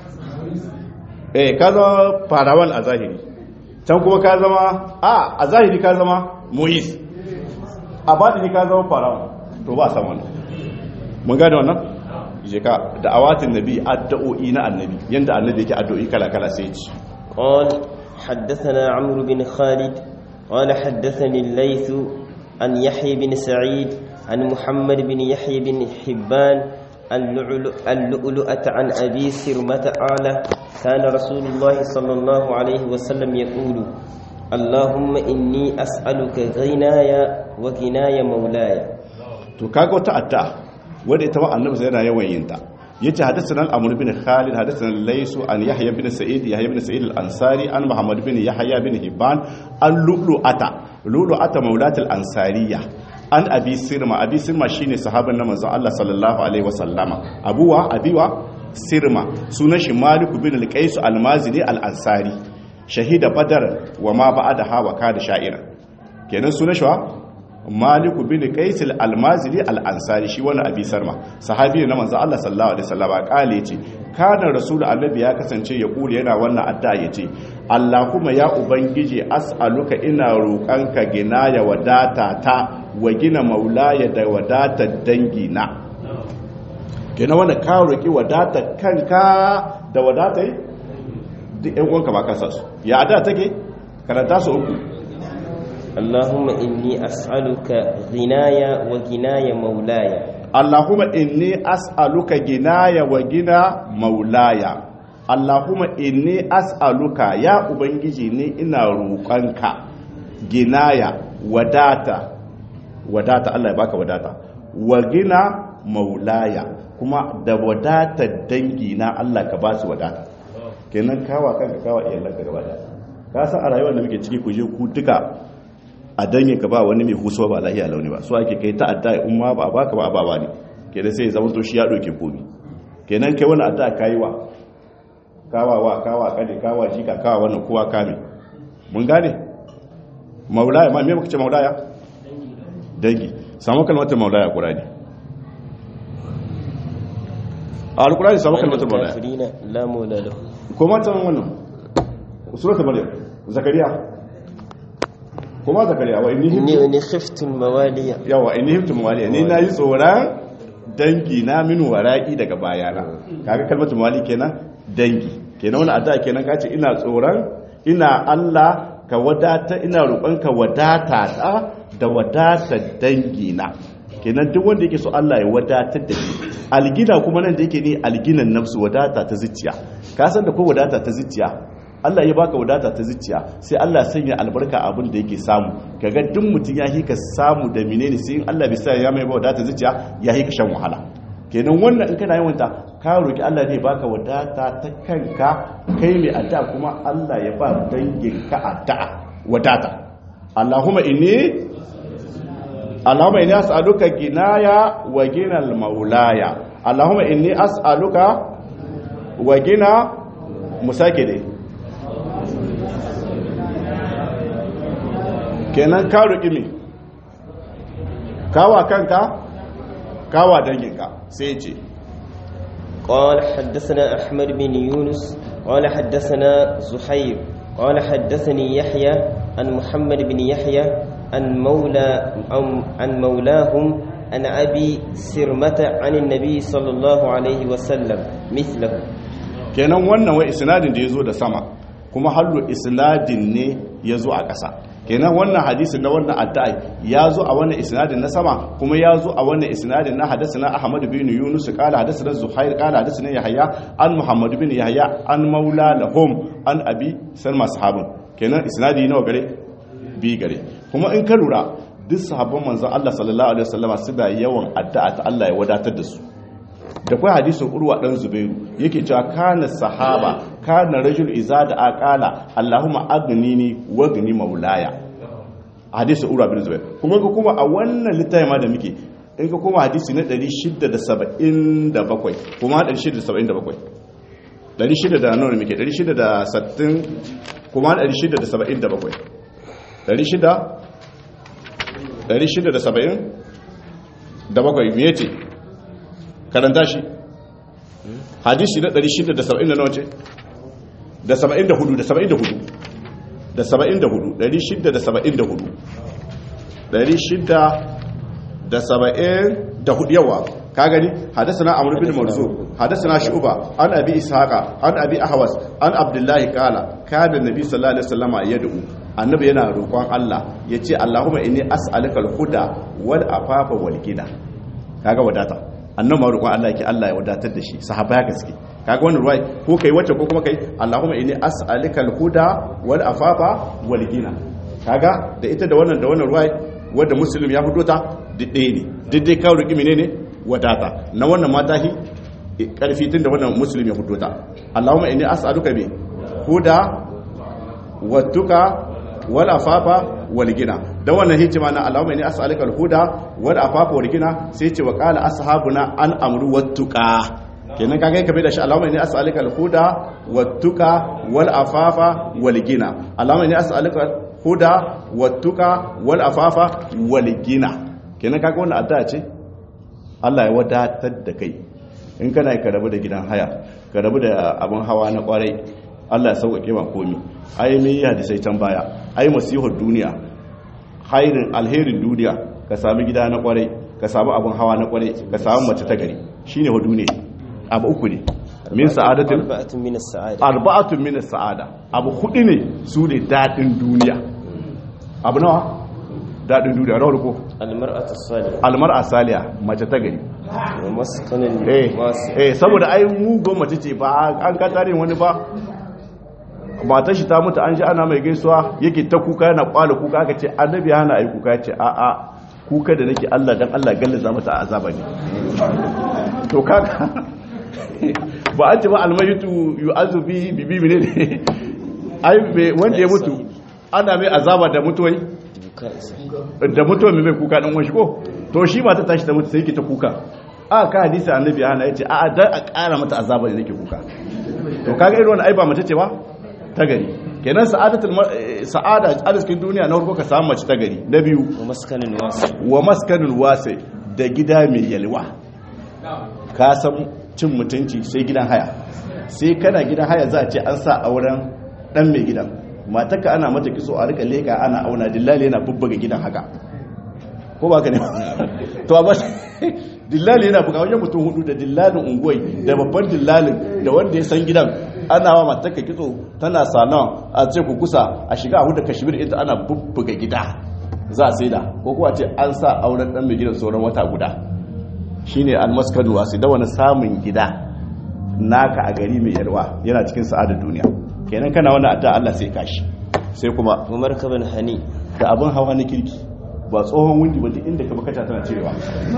eh ka zama farawan a zahiri can kuma ka zama a a zahiri ka zama Moise a baɗini ka zama farawan to ba san wannan mun gane wannan je ka da awatin nabi addu'o'i na annabi yanda annabi yake addu'o'i kala kala sai ci قال حدثنا عمرو بن خالد قال حدثني الليث عن يحيى بن سعيد عن محمد بن يحيى بن حبان اللؤلؤة عن أبي سرمة قال كان رسول الله صلى الله عليه وسلم يقول اللهم إني أسألك غناي وغناي مولاي to kaga wata adda wanda ita ma annabi sai yana yawan yin ta yace hadathana al-amr bin khalid hadathana laysu an yahya bin sa'id yahya bin sa'id al-ansari an muhammad bin yahya bin hibban an lulu'ata lulu'ata maulat al-ansariya an abi sirma abi sirma shine sahaban na manzon Allah sallallahu alaihi wasallama abuwa abiwa sirma sunan shi malik bin al-qais al-mazini al-ansari shahida badar wa ma ba'da hawa kada sha'ira kenan sunan shi wa maliku bin qais al-almazili al-ansari shi wani abi sarma sahabi ne na manzo Allah sallallahu alaihi wasallam kale yace kana rasul annabi ya kasance ya kula yana wannan addu'a yace Allahumma ya ubangiji as'aluka ina roƙanka gina ya wadata ta wa gina maulaya da wadata dangi na gina wanda ka roki wadata kanka da wadata duk ƴan uwanka ba ka su ya addu'a take karanta su uku اللهم إني أسألك غناي وغناي مولاي اللهم إني أسألك غناي وغنى مولاي اللهم إني أسألك يا أبنجي ني إنا روقانك غنايا وداتا وداتا الله يبارك وداتا وغنى مولاي kuma da wadatar dangi na Allah ka ba su wadata kenan kawa kanka kawa iyalanka gaba da ka san a rayuwar da muke ciki ku je ku duka a dangin ka ba wani mai husuwa ba lahiya launi ba so ake kai ta'adda in ma ba baka ba ababa ne kenan sai zama to shi ya doke komi kenan kai wani adda kai wa kawa wa kawa kade kawa jika kawa wannan kowa kame mun gane maulaya ma me muka ce maulaya dangi samu kalmatar maulaya qur'ani al-qur'ani samu kalmatar maulaya la maula lahu kuma tan wannan suratul maryam zakariya kuma zakariya wa inni inni inni khiftu mawaliya yawa inni hiftu mawaliya ni nayi tsoron dangi na min wara'i daga bayana kaga kalmatu mawali kenan dangi kenan wannan addu'a kenan kace ina tsoron ina Allah ka wadata ina roƙon ka wadata ta da wadata dangi na kenan duk wanda yake so Allah ya wadatar da shi algina kuma nan da yake ni alginan nafsu wadata ta zuciya ka san da ko wadata ta zuciya Allah ya baka wadata ta zuciya sai Allah sanya albarka abin da yake samu kaga duk mutum ya hika samu da menene sai in Allah bai sa ya mai wadata zuciya ya hika shan wahala kenan wannan in kana yawan ta ka roki Allah ne baka wadata ta kanka kai mai addu'a kuma Allah ya ba dangin ka addu'a wadata Allahumma inni Allahumma inni as'aluka ginaya wa ginal maulaya Allahumma inni as'aluka wa gina musake dai kenan ka roƙi me kawa kanka kawa danginka sai ce قال حدثنا أحمد بن يونس قال حدثنا زحير قال حدثني يحيى عن محمد بن يحيى عن مولى عن مولاهم عن أبي سرمة عن النبي صلى الله عليه وسلم مثله kenan wannan wai isnadin da ya zo da sama kuma hallu isnadin ne ya zo a ƙasa kenan wannan hadisin na wannan addu'a ya zo a wannan isnadin na sama kuma ya zo a wannan isnadin na hadasana ahmad bin yunus qala hadasana zuhair qala hadasana yahya an muhammad bin yahya an maula lahum an abi salma sahabun kenan isnadi nawa gare bi gare kuma in ka lura duk sahabban manzon Allah sallallahu alaihi wasallama su da yawan addu'a ta Allah ya wadatar da su da kai hadisin urwa dan zubairu yake cewa kana sahaba kana rajul iza da aqala allahumma aghnini wa gni maulaya hadisin urwa bin zubair kuma ga kuma a wannan littafin ma da muke in ka kuma hadisi na 677 kuma 677 600 da nawa muke 660 kuma 677 600 670 da bakwai me yace karanta shi hadisi na 670 na wace da 74 da 74 da 74 674 674 yawa ka gani hadasana amr bin marzu hadasana shuba an abi ishaqa an abi ahwas an abdullahi qala kana nabi sallallahu alaihi wasallama yad'u annabi yana roƙon Allah yace allahumma inni as'aluka al-huda wal afafa wal gina kaga wadata annan ma roƙon Allah yake Allah ya wadatar da shi sahaba ya gaske kaga wannan ruwai ko kai wacce ko kuma kai Allahumma inni as'aluka al-huda wal afafa wal gina kaga da ita da wannan da wannan ruwai wanda muslim ya fito ta didde ne didde ka roƙi menene wadata na wannan mata hi karfi tun da wannan muslim ya fito ta Allahumma inni as'aluka bi huda wattuka wal afafa wal gina da wannan hikima na Allahumma inni as'aluka al-huda wal afafa wal gina sai ce wa qala ashabuna an amru wattuqa kenan kaga kabe da shi Allahumma inni as'aluka al-huda wattuqa wal afafa wal gina Allahumma inni as'aluka al-huda wattuqa wal afafa wal gina kenan kaga wannan addu'a ce Allah ya wadatar da kai in kana ka rabu da gidan haya ka rabu da abin hawa na kwarai Allah ya sauƙaƙe ma komi ai mai hadisai can baya ai masihar duniya hairin alherin duniya ka sami gida na kwarai ka sami abin hawa na kwarai ka sami mace ta gari shine hudu ne abu uku ne min sa'adatin arba'atun min as-sa'ada arba'atun min as-sa'ada abu hudu ne su ne dadin duniya abu nawa dadin duniya rawar ko al-mar'atu as-salihah almar'a saliya mace ta gari wa maskanun eh wasi eh saboda ai mugo mace ce ba an ka tare wani ba matar shi ta mutu an ji ana mai gaisuwa yake ta kuka yana kwala kuka aka ce annabi hana ai kuka ya ce a a kuka da nake Allah dan Allah gallaza mata a azaba ne to kaga ba an ce ba almayitu yu'azu bi bibi ne ne ai me wanda ya mutu ana mai azaba da mutuwai buka isa da mutuwa mai mai kuka dan wani ko to shi mata tashi ta mutu sai yake ta kuka a ka hadisi annabi hana yace a a dan a ƙara mata azaba ne nake kuka to kaga irin wannan ai ba mace ce ba ta gari kenan sa'adatul mar- eh, sa'ada a cikin duniya na farko ka samu mace ta gari na biyu wa maskanun wasi wa maskanul wasi da gida mai yalwa ka san cin mutunci sai gidan haya sai kana gidan haya za a ce an sa auren dan mai gidan matarka ana mata kiso a rika leka ana auna dillali yana bubbuga gidan haka ko ba ka ne to amma dillali yana buga wajen mutum hudu da dillalin unguwai da babban dillalin da wanda ya san gidan ana wa matarka kitso tana salon a ce ku kusa a shiga a hudu kashmir ita ana bubbuga gida za a saida ko kuwa ce an sa auren dan mai gidan sauran wata guda shine almaskadu wasu da wani samun gida naka a gari mai yalwa yana cikin sa'adar duniya kenan kana wani adda Allah sai kashi sai kuma wa markaban hani da abin hawa na kirki ba tsohon windi ba duk inda ka bakata tana cirewa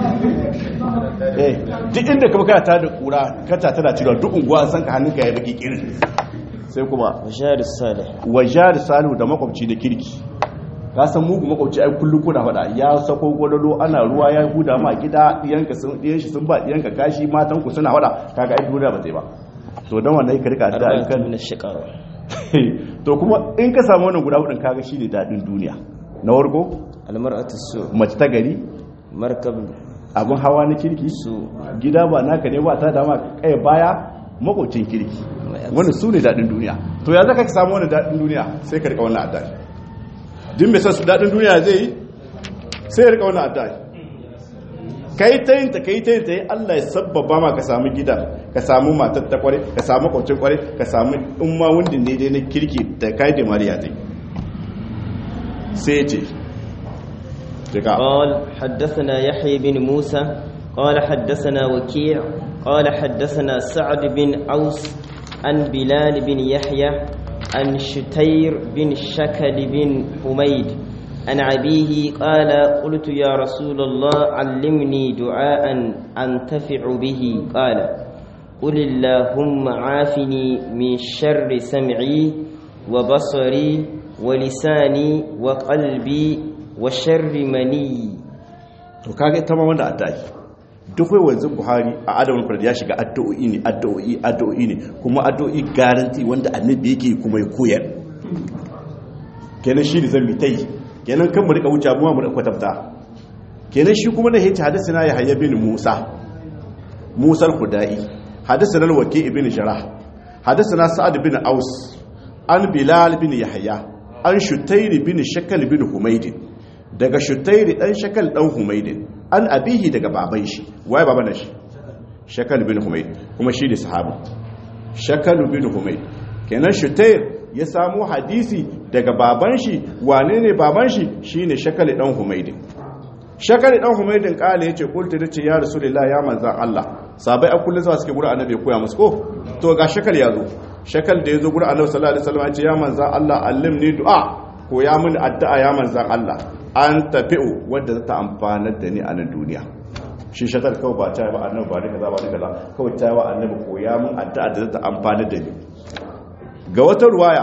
eh duk inda ka bakata da kura kata tana cirewa duk unguwa an san ka hannunka ya baki kirin sai kuma wa jari salih wajar salu da makwabci da kirki ka san mugu makwabci ai kullum kuna faɗa ya sako gwadado ana ruwa ya huda ma gida diyanka sun diyan shi sun ba diyanka kashi matan ku suna faɗa kaga ai duniya ba ta yi ba to dan wannan ka rika da arba'atu kan min ash-shiqaq to kuma in ka samu wannan guda hudun kaga shine dadin duniya na wargo al-mar'atu as-su mace ta gari markab abin hawa na kirki su gida ba naka ne ba ta dama kai baya makwabcin kirki wannan su ne daɗin duniya to ya zaka ka samu wani daɗin duniya sai ka rika wannan addai din mai su daɗin duniya zai yi sai ya rika wannan addai kai ta yin ta kai ta yin ta yi Allah ya sabbaba ma ka samu gida ka samu matar ta kware ka samu kwacin kware ka samu in ma wundin ne dai na kirki da kai da mariya ta sai ce daga قال حدثنا يحيى بن موسى قال حدثنا وكيع قال حدثنا سعد بن أوس عن بلال بن يحيى عن شتير بن شكل بن حميد عن أبيه قال قلت يا رسول الله علمني دعاء أنتفع به قال قل اللهم عافني من شر سمعي وبصري ولساني وقلبي وشر مني to kaga ita ma wanda addu'a duk wai wanzu Buhari a adamin farda ya shiga addu'o'i ne addu'o'i addu'o'i ne kuma addu'o'i garanti wanda annabi yake kuma ya koyar kenan shi ne zambi tai kenan kan mu rika wuce mu mu rika kwatafta kenan shi kuma da yace hadathana ya hayya bin Musa Musa al-Khudai hadathana al-Waqi ibn Jarrah hadathana Sa'ad bin Aus an Bilal bin Yahya an Shutayr bin Shakal bin Humayd daga shutairi dan shakal dan humaydin an abihi daga baban shi waye baban shi shakal bin humayd kuma shi ne sahabi shakal bin humayd kenan shutair ya samu hadisi daga baban shi wane ne baban shi shine shakal dan humaydin shakal dan humaydin kale yace kultu dace ya rasulullah ya manzan Allah sabai a kullun zuwa suke gura annabi ya koya musu ko to ga shakal ya zo shakal da ya zo gura annabi sallallahu alaihi wasallam ya ce ya manzan Allah allimni du'a koya mini addu'a ya manzan Allah an tafi'u wadda za ta amfanar da ni a nan duniya shi shakar kawai ba ta yi ba annabi ba ni kaza ba ni kaza kawai ta yi wa annabi koya min addu'a da za ta amfanar da ni ga wata ruwaya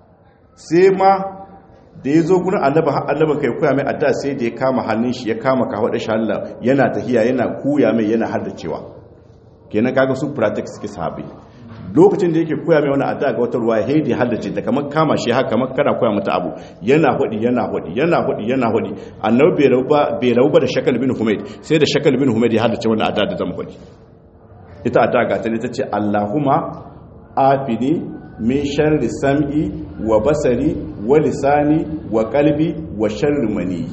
sai ma da ya zo gurin annabi har annabi kai koya mai addu'a sai da ya kama hannun shi ya kama kawo da shi Allah yana tahiya yana koya mai yana haddacewa kenan kaga su practice suke sahabi lokacin da yake koya mai wani addu'a ga wata ruwa ya haidi haddace ta kamar kama shi haka kamar kana koya mata abu yana hudi yana hudi yana hudi yana hudi annabi bai rabu ba bai rabu ba da shakal bin humayd sai da shakal bin humayd ya haddace wannan addu'a da zama hudi ita addu'a ga ta ne tace Allahumma afini min sharri sam'i wa basari wa lisani wa qalbi wa sharri mani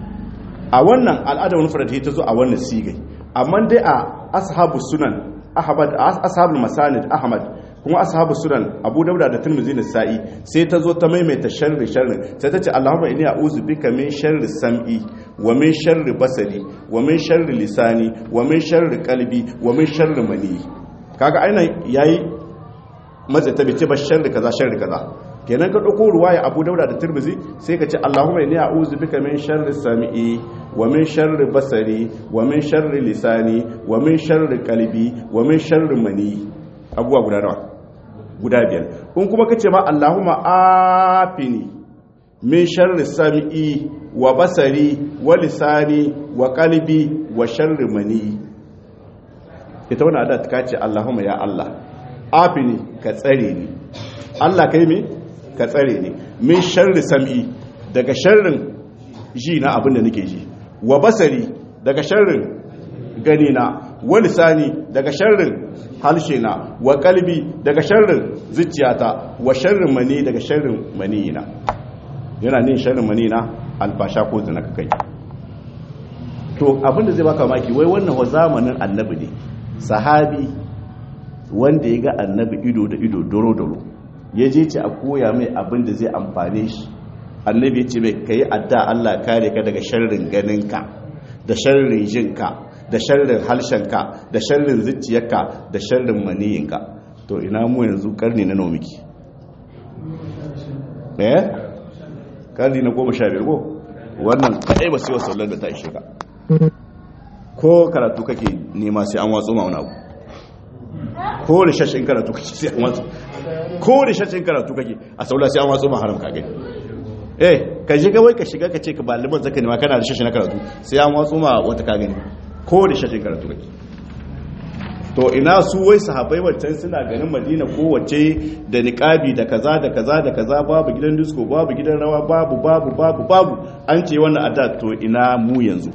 a wannan al'adar wani faradi ta zo a wannan sigai amma dai a ashabu sunan ahmad ashabul masanid ahmad kuma ashabu sunan abu dauda da tirmidhi da sa'i sai ta zo ta maimaita sharri sharri sai ta ce allahumma inni a'udhu bika min sharri sam'i wa min sharri basari wa min sharri lisani wa min sharri qalbi wa min sharri mani kaga aina yayi matsa ta bice ba sharri kaza sharri kaza kenan ka dauko ruwaya abu dauda da tirmidhi sai ka ce allahumma inni a'udhu bika min sharri sam'i wa min sharri basari wa min sharri lisani wa min sharri qalbi wa min sharri mani abuwa guda nawa guda biyar in kuma kace ma allahumma afini min sharri sam'i wa basari wa lisani wa qalbi wa sharri mani ita wannan adat ka ce allahumma ya allah afini ka tsare ni allah kai me ka tsare ni min sharri sam'i daga sharrin ji na abin da nake ji wa basari daga sharrin gani na wa lisani daga sharrin halshe na wa kalbi daga sharrin zuciyata wa sharrin mani daga sharrin mani na yana nin sharrin mani na albasha ko zina ka kai to abinda zai baka maki wai wannan wa zamanin annabi ne sahabi wanda ya ga annabi ido da ido doro doro ya je ce a koya mai abin da zai amfane shi annabi ce mai ka yi adda Allah kare ka daga sharrin ganinka da sharrin jinka da sharrin harshenka da sharrin zuciyarka da sharrin maniyinka to ina mu yanzu karni na nomiki eh karni na goma sha biyar ko wannan kadai ba sai wasu sallar da ta ishe ka ko karatu kake nema sai an watsu ma wani abu ko da shashin karatu kake sai an watsu ko da shashin karatu kake a saula sai an watsu ma haram ka gani eh ka shiga wai ka shiga ka ce ka baliban zaka ne ma kana da shashi na karatu sai an watsu ma wata ka gani ko da shashin karatu kake to ina su wai sahabbai wancan suna ganin madina kowace da niqabi da kaza da kaza da kaza babu gidan disco babu gidan rawa babu babu babu babu an ce wannan adda to ina mu yanzu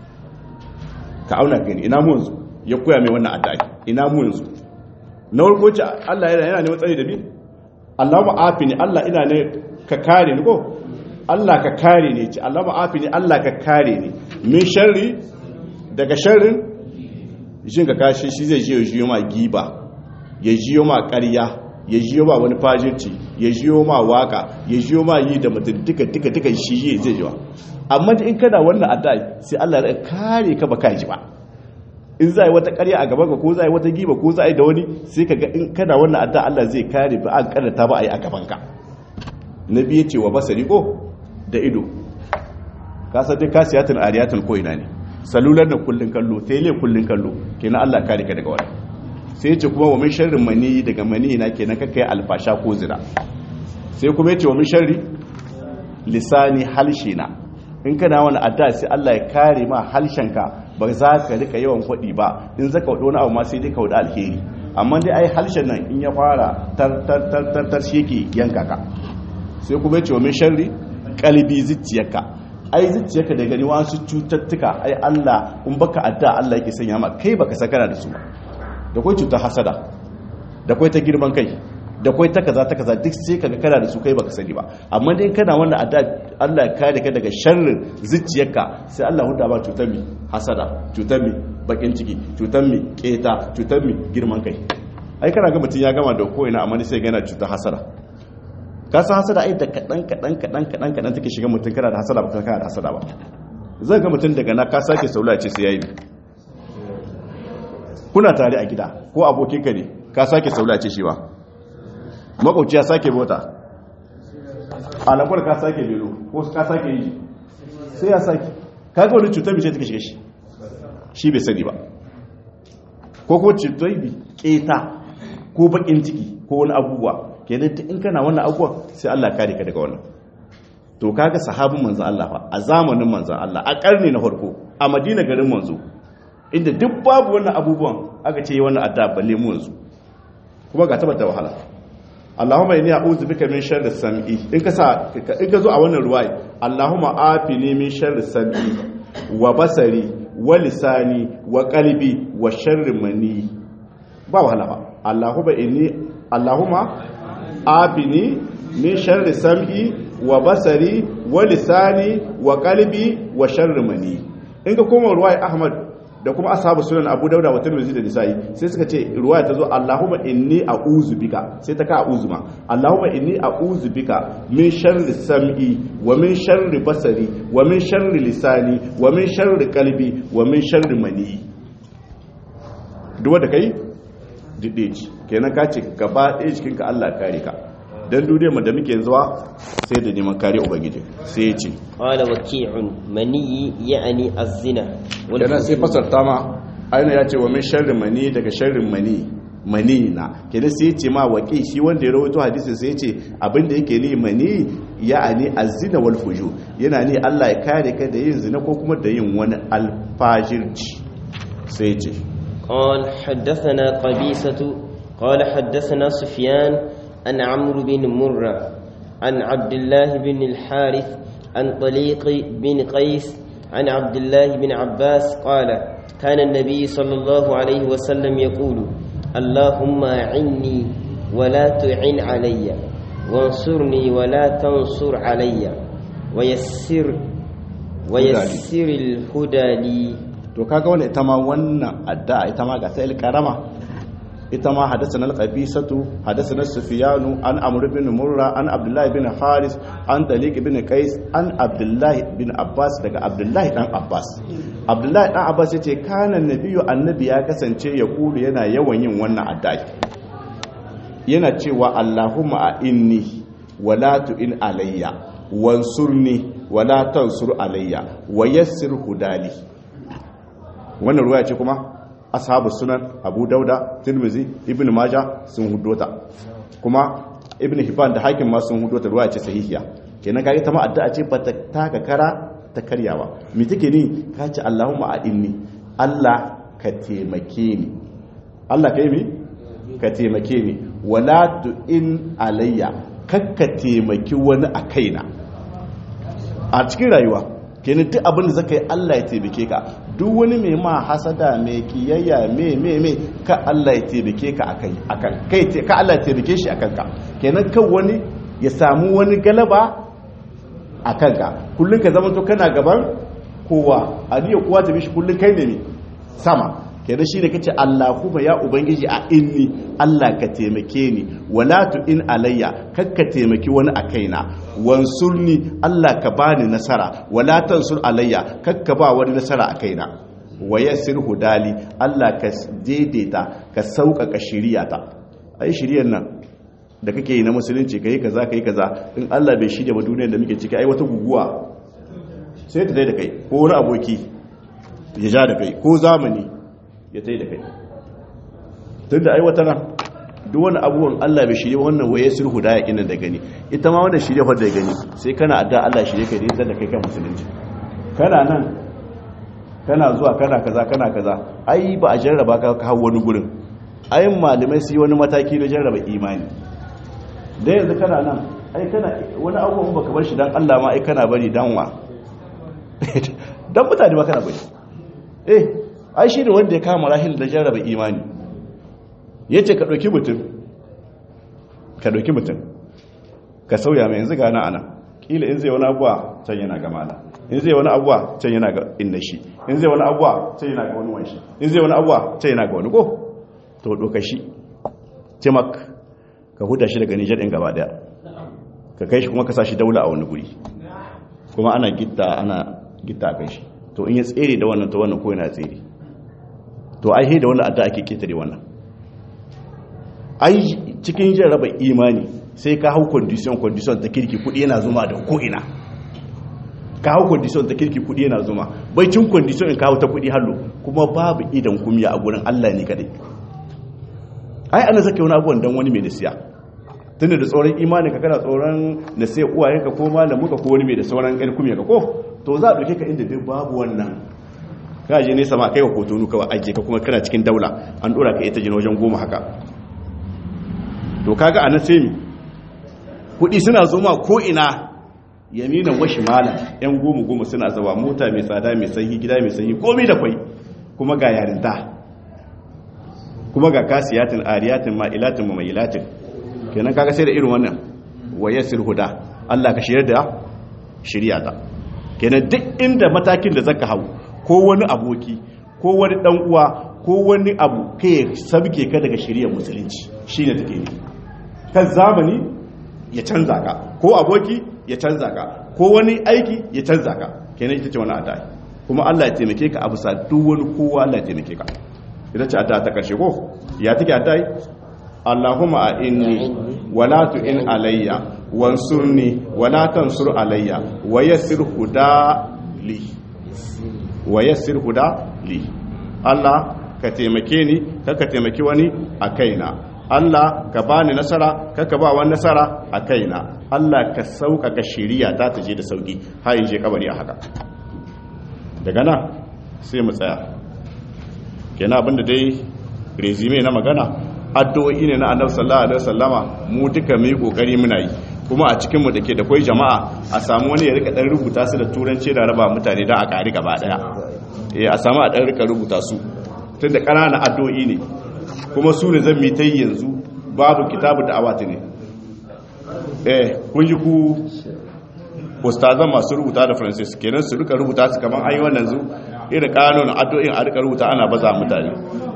ka auna gani ina mu yanzu ya koya mai wannan adda ina mu yanzu na farko ce Allah yana yana neman tsari da bi Allah ma'afi ne Allah ina ne ka kare ni ko Allah ka kare ne ce Allah ma'afi ne Allah ka kare ni min sharri daga sharrin jin ka kashi shi zai je ya jiyo ma giba ya jiyo ma ƙarya ya jiyo ma wani fajirci ya jiyo ma waka ya jiyo ma yi da mutum duka duka duka shi yi zai jiwa amma in kana wannan addu'a sai Allah ya kare ka baka ji ba in za yi wata ƙarya a gaban ka ko za yi wata giba ko za yi da wani sai ka ga in kana wannan addu'a Allah zai kare ba an karanta ba a yi a gaban ka na biye cewa basari ko da ido ka san dai kasiyatun ariyatun ko ina ne salular da kullun kallo tele kullun kallo kenan Allah kare ka daga wani sai ce kuma wa min sharrin mani daga mani na kenan ka kai alfasha ko zina sai kuma yace wa min sharri lisani halshina in kana wani adda sai Allah ya kare ma halshenka ba za ka rika yawan kwadi ba in zaka wado wani abu ma sai dai ka wada alheri amma dai ai halshen nan in ya fara tar tar tar tar, tar shi yake yanka ka sai kuma yace wa min sharri qalbi zuciyarka ai zuciyarka da gani wasu cututtuka ai Allah in baka adda Allah yake sanya ma kai baka sakara da su da kai cutar hasada da kai ta girman kai da kai ta kaza ta kaza duk sai kaga kana da su kai baka sani ba amma dai kana wannan adda Allah ya kare ka daga sharrin zuciyarka sai Allah huda ba cutar mi hasada cutar mi bakin ciki cutar mi keta cutar mi girman kai ai kana ga mutun ya gama da ko ina amma sai ga yana cutar hasada ka san hasada ai da kadan kadan kadan kadan kadan take shiga mutun kana da hasada ba kana da hasada ba zai ga mutun daga na ka sake saula ce sai yayi kuna tare a gida ko abokinka ne ka sake saula ce shi ba makwauci ya sake mota alakwar ka sake belo ko ka sake yi sai ya sake kaga wani cutar mace take shiga shi shi bai sani ba ko ko cutar bi keta ko bakin ciki ko wani abubuwa kenan in kana wannan abubuwa sai Allah kare ka daga wannan to kaga sahabin manzon Allah fa a zamanin manzon Allah a karni na farko a Madina garin manzo inda duk babu wannan abubuwan aka ce wannan adda balle mu yanzu kuma ga tabbata wahala Allahumma inni a'udhu bika min sharri sam'i in ka sa in ka zo a wannan ruwaya Allahumma afini min sharri sam'i wa basari wa lisani wa qalbi wa sharri mani ba wahala ba Allahumma inni Allahumma afini min sharri sam'i wa basari wa lisani wa qalbi wa sharri mani in ka koma ruwaya Ahmad da kuma ashabu sunan abu dauda wa tirmidhi da nisa'i sai suka ce ruwaya ta zo allahumma inni a'udhu bika sai ta ka a'udhu ma allahumma inni a'udhu bika min sharri sam'i wa min sharri basari wa min sharri lisani wa min sharri qalbi wa min sharri mani duk wanda kai dide ci kenan ka ce gaba ɗaya cikin ka Allah kare ka dan duniyar mu da muke zuwa sai da neman kare ubangiji sai ya ce qala waqi'un mani ya'ni az-zina wal kenan sai fasarta ma aina ya ce wa min sharri mani daga sharrin mani mani na kenan sai ya ce ma waqi shi wanda ya rawaito hadisin sai ya ce abinda yake ni mani ya'ani az-zina wal fujur yana ni Allah ya kare ka da yin zina ko kuma da yin wani alfajirci sai ya ce قال حدثنا قبيسة قال حدثنا سفيان عن عمرو بن مرة عن عبد الله بن الحارث عن طليق بن قيس عن عبد الله بن عباس قال كان النبي صلى الله عليه وسلم يقول اللهم أعني ولا تعن علي وانصرني ولا تنصر علي ويسر ويسر الهدى لي to kaga wannan ita ma wannan addu'a ita ma ga ta karama ita ma hadathana al-qabisatu hadathana sufyanu an amr bin murra an abdullah bin haris an taliq bin qais an abdullah bin abbas daga abdullah dan abbas abdullah dan abbas yace kana nabiyyu annabi ya kasance ya kulu yana yawan yin wannan addu'a yana cewa allahumma a inni wala tu'in alayya wansurni wala tansur alayya wa yassir hudali wannan ruwaya ce kuma ashabu sunan abu dauda tirmizi ibn maja sun hudota kuma ibn hibban da hakim ma sun hudota ruwaya ce sahihiya kenan kaga ta ma addu'a ce ba ta taka kara ta karyawa me take ni ka ce Allahumma a'inni Allah ka taimake ni Allah kai mi ka taimake ni wala in alayya kakka taimaki wani a kaina a cikin rayuwa kenan duk abin da zaka yi Allah ya taimake ka duk wani mai ma hasada mai kiyayya mai mai mai ka Allah ya taimake ka akai akan kai ka Allah ya taimake shi akan ka kenan kan wani ya samu wani galaba akan ka kullun ka zama to kana gaban kowa adiya kowa ta bishi kullun kai ne sama kenan shine kace Allahumma ya ubangiji a inni Allah ka taimake ni wala tu in alayya kakka taimaki wani a kaina wansurni Allah ka bani nasara wala tansur alayya kakka ba wani nasara a kaina wayassir hudali Allah ka daidaita ka sauƙaƙa shiriyata ai shiriyar nan da kake yi na musulunci kai kaza kai kaza in Allah bai shirya ba duniyar da muke ciki ai wata guguwa sai ta dai da kai ko wani aboki ya ja da kai ko zamani ya tai da kai tun da aiwata nan duk wani abubuwan Allah bai shirye wannan waye sulhu da yakin da gani ita ma wanda shirye fa da gani sai kana adda Allah shirye kai da da kai kan musulunci kana nan kana zuwa kana kaza kana kaza ai ba a jarraba ka ka wani gurin ai malamai su yi wani mataki na jarraba imani da yanzu kana nan ai kana wani abubuwan baka bar shi dan Allah ma ai kana bari danwa dan mutane ba kana bari eh ai shi ne wanda ya kama rahil da jarraba imani ya ce ka ɗauki mutum ka ɗauki mutum ka sauya mai yanzu gana ana ƙila in zai wani abuwa can yana ga mala in zai wani abuwa can yana ga inna shi in zai wani abuwa can yana ga wani wanshi in zai wani abuwa can yana ga wani ko to ɗauka shi timak ka huda shi daga nijar ɗin gaba ɗaya ka kai shi kuma ka sa shi daula a wani guri kuma ana gitta ana gitta a kai shi to in ya tsere da wannan to wannan ko yana tsere to ai da wannan adda ake ketare wannan ai cikin jin raba imani sai ka hau condition condition ta kirki kudi yana zuma da ko ina ka hau condition ta kirki kudi yana zuma bai cin condition in ka hau ta kudi hallo kuma babu idan kumya a gurin Allah ne kadai ai ana zaka wani abuwan dan wani mai nasiya tunda da tsoron imani ka kana tsoron nasiya uwayenka ko malamuka ko wani mai da sauran ƙarfi kumya ka ko to za a ɗauke ka inda duk babu wannan ka je nesa ma kai wa kotonu kawai ajiye ka kuma kana cikin daula an ɗora ka ita jina wajen goma haka to kaga a nan sai mi kuɗi suna zo ma ko ina yaminan washi malam yan goma goma suna zawa mota mai tsada mai sanyi gida mai sanyi komai da kwai kuma ga yarinta kuma ga kasiyatin ariyatin ma'ilatin mamayilatin kenan kaga sai da irin wannan wayassir huda Allah ka shirya da shirya ta kenan duk inda matakin da zaka hau ko wani aboki ko wani dan uwa ko wani abu kai sabke ka daga shirya musulunci shine take ne kan zamani ya canza ka ko aboki ya canza ka ko wani aiki ya canza ka kenan ita ce wani adai kuma Allah ya taimake ka a bisa duk wani kowa Allah ya taimake ka ita ce adda ta karshe ko ya take adai Allahumma a inni wala tu'in alayya wansurni wala tansur alayya wa yassir huda li wa yassir huda li Allah ka taimake ni ka ka taimaki wani a kaina Allah ka bani nasara ka ka ba wani nasara a kaina Allah ka sauƙaƙa shiriya ta ta je da sauki har in je kabari a haka daga nan sai mu tsaya kenan abinda dai resume na magana addu'o'i ne na annabi sallallahu alaihi wasallama mu duka mu yi kokari muna yi kuma a cikin mu dake da kai jama'a a samu wani ya rika dan rubuta su da turanci da raba mutane dan a kari gaba daya eh a samu a dan rika rubuta su tunda ƙananan addu'o'i ne kuma su ne zan mi ta yanzu babu kitabu da awati ne eh kun ji ku ustazan masu rubuta da francis kenan su rika rubuta su kaman ayi wannan zu irin kanun addu'o'in a rika rubuta ana baza mutane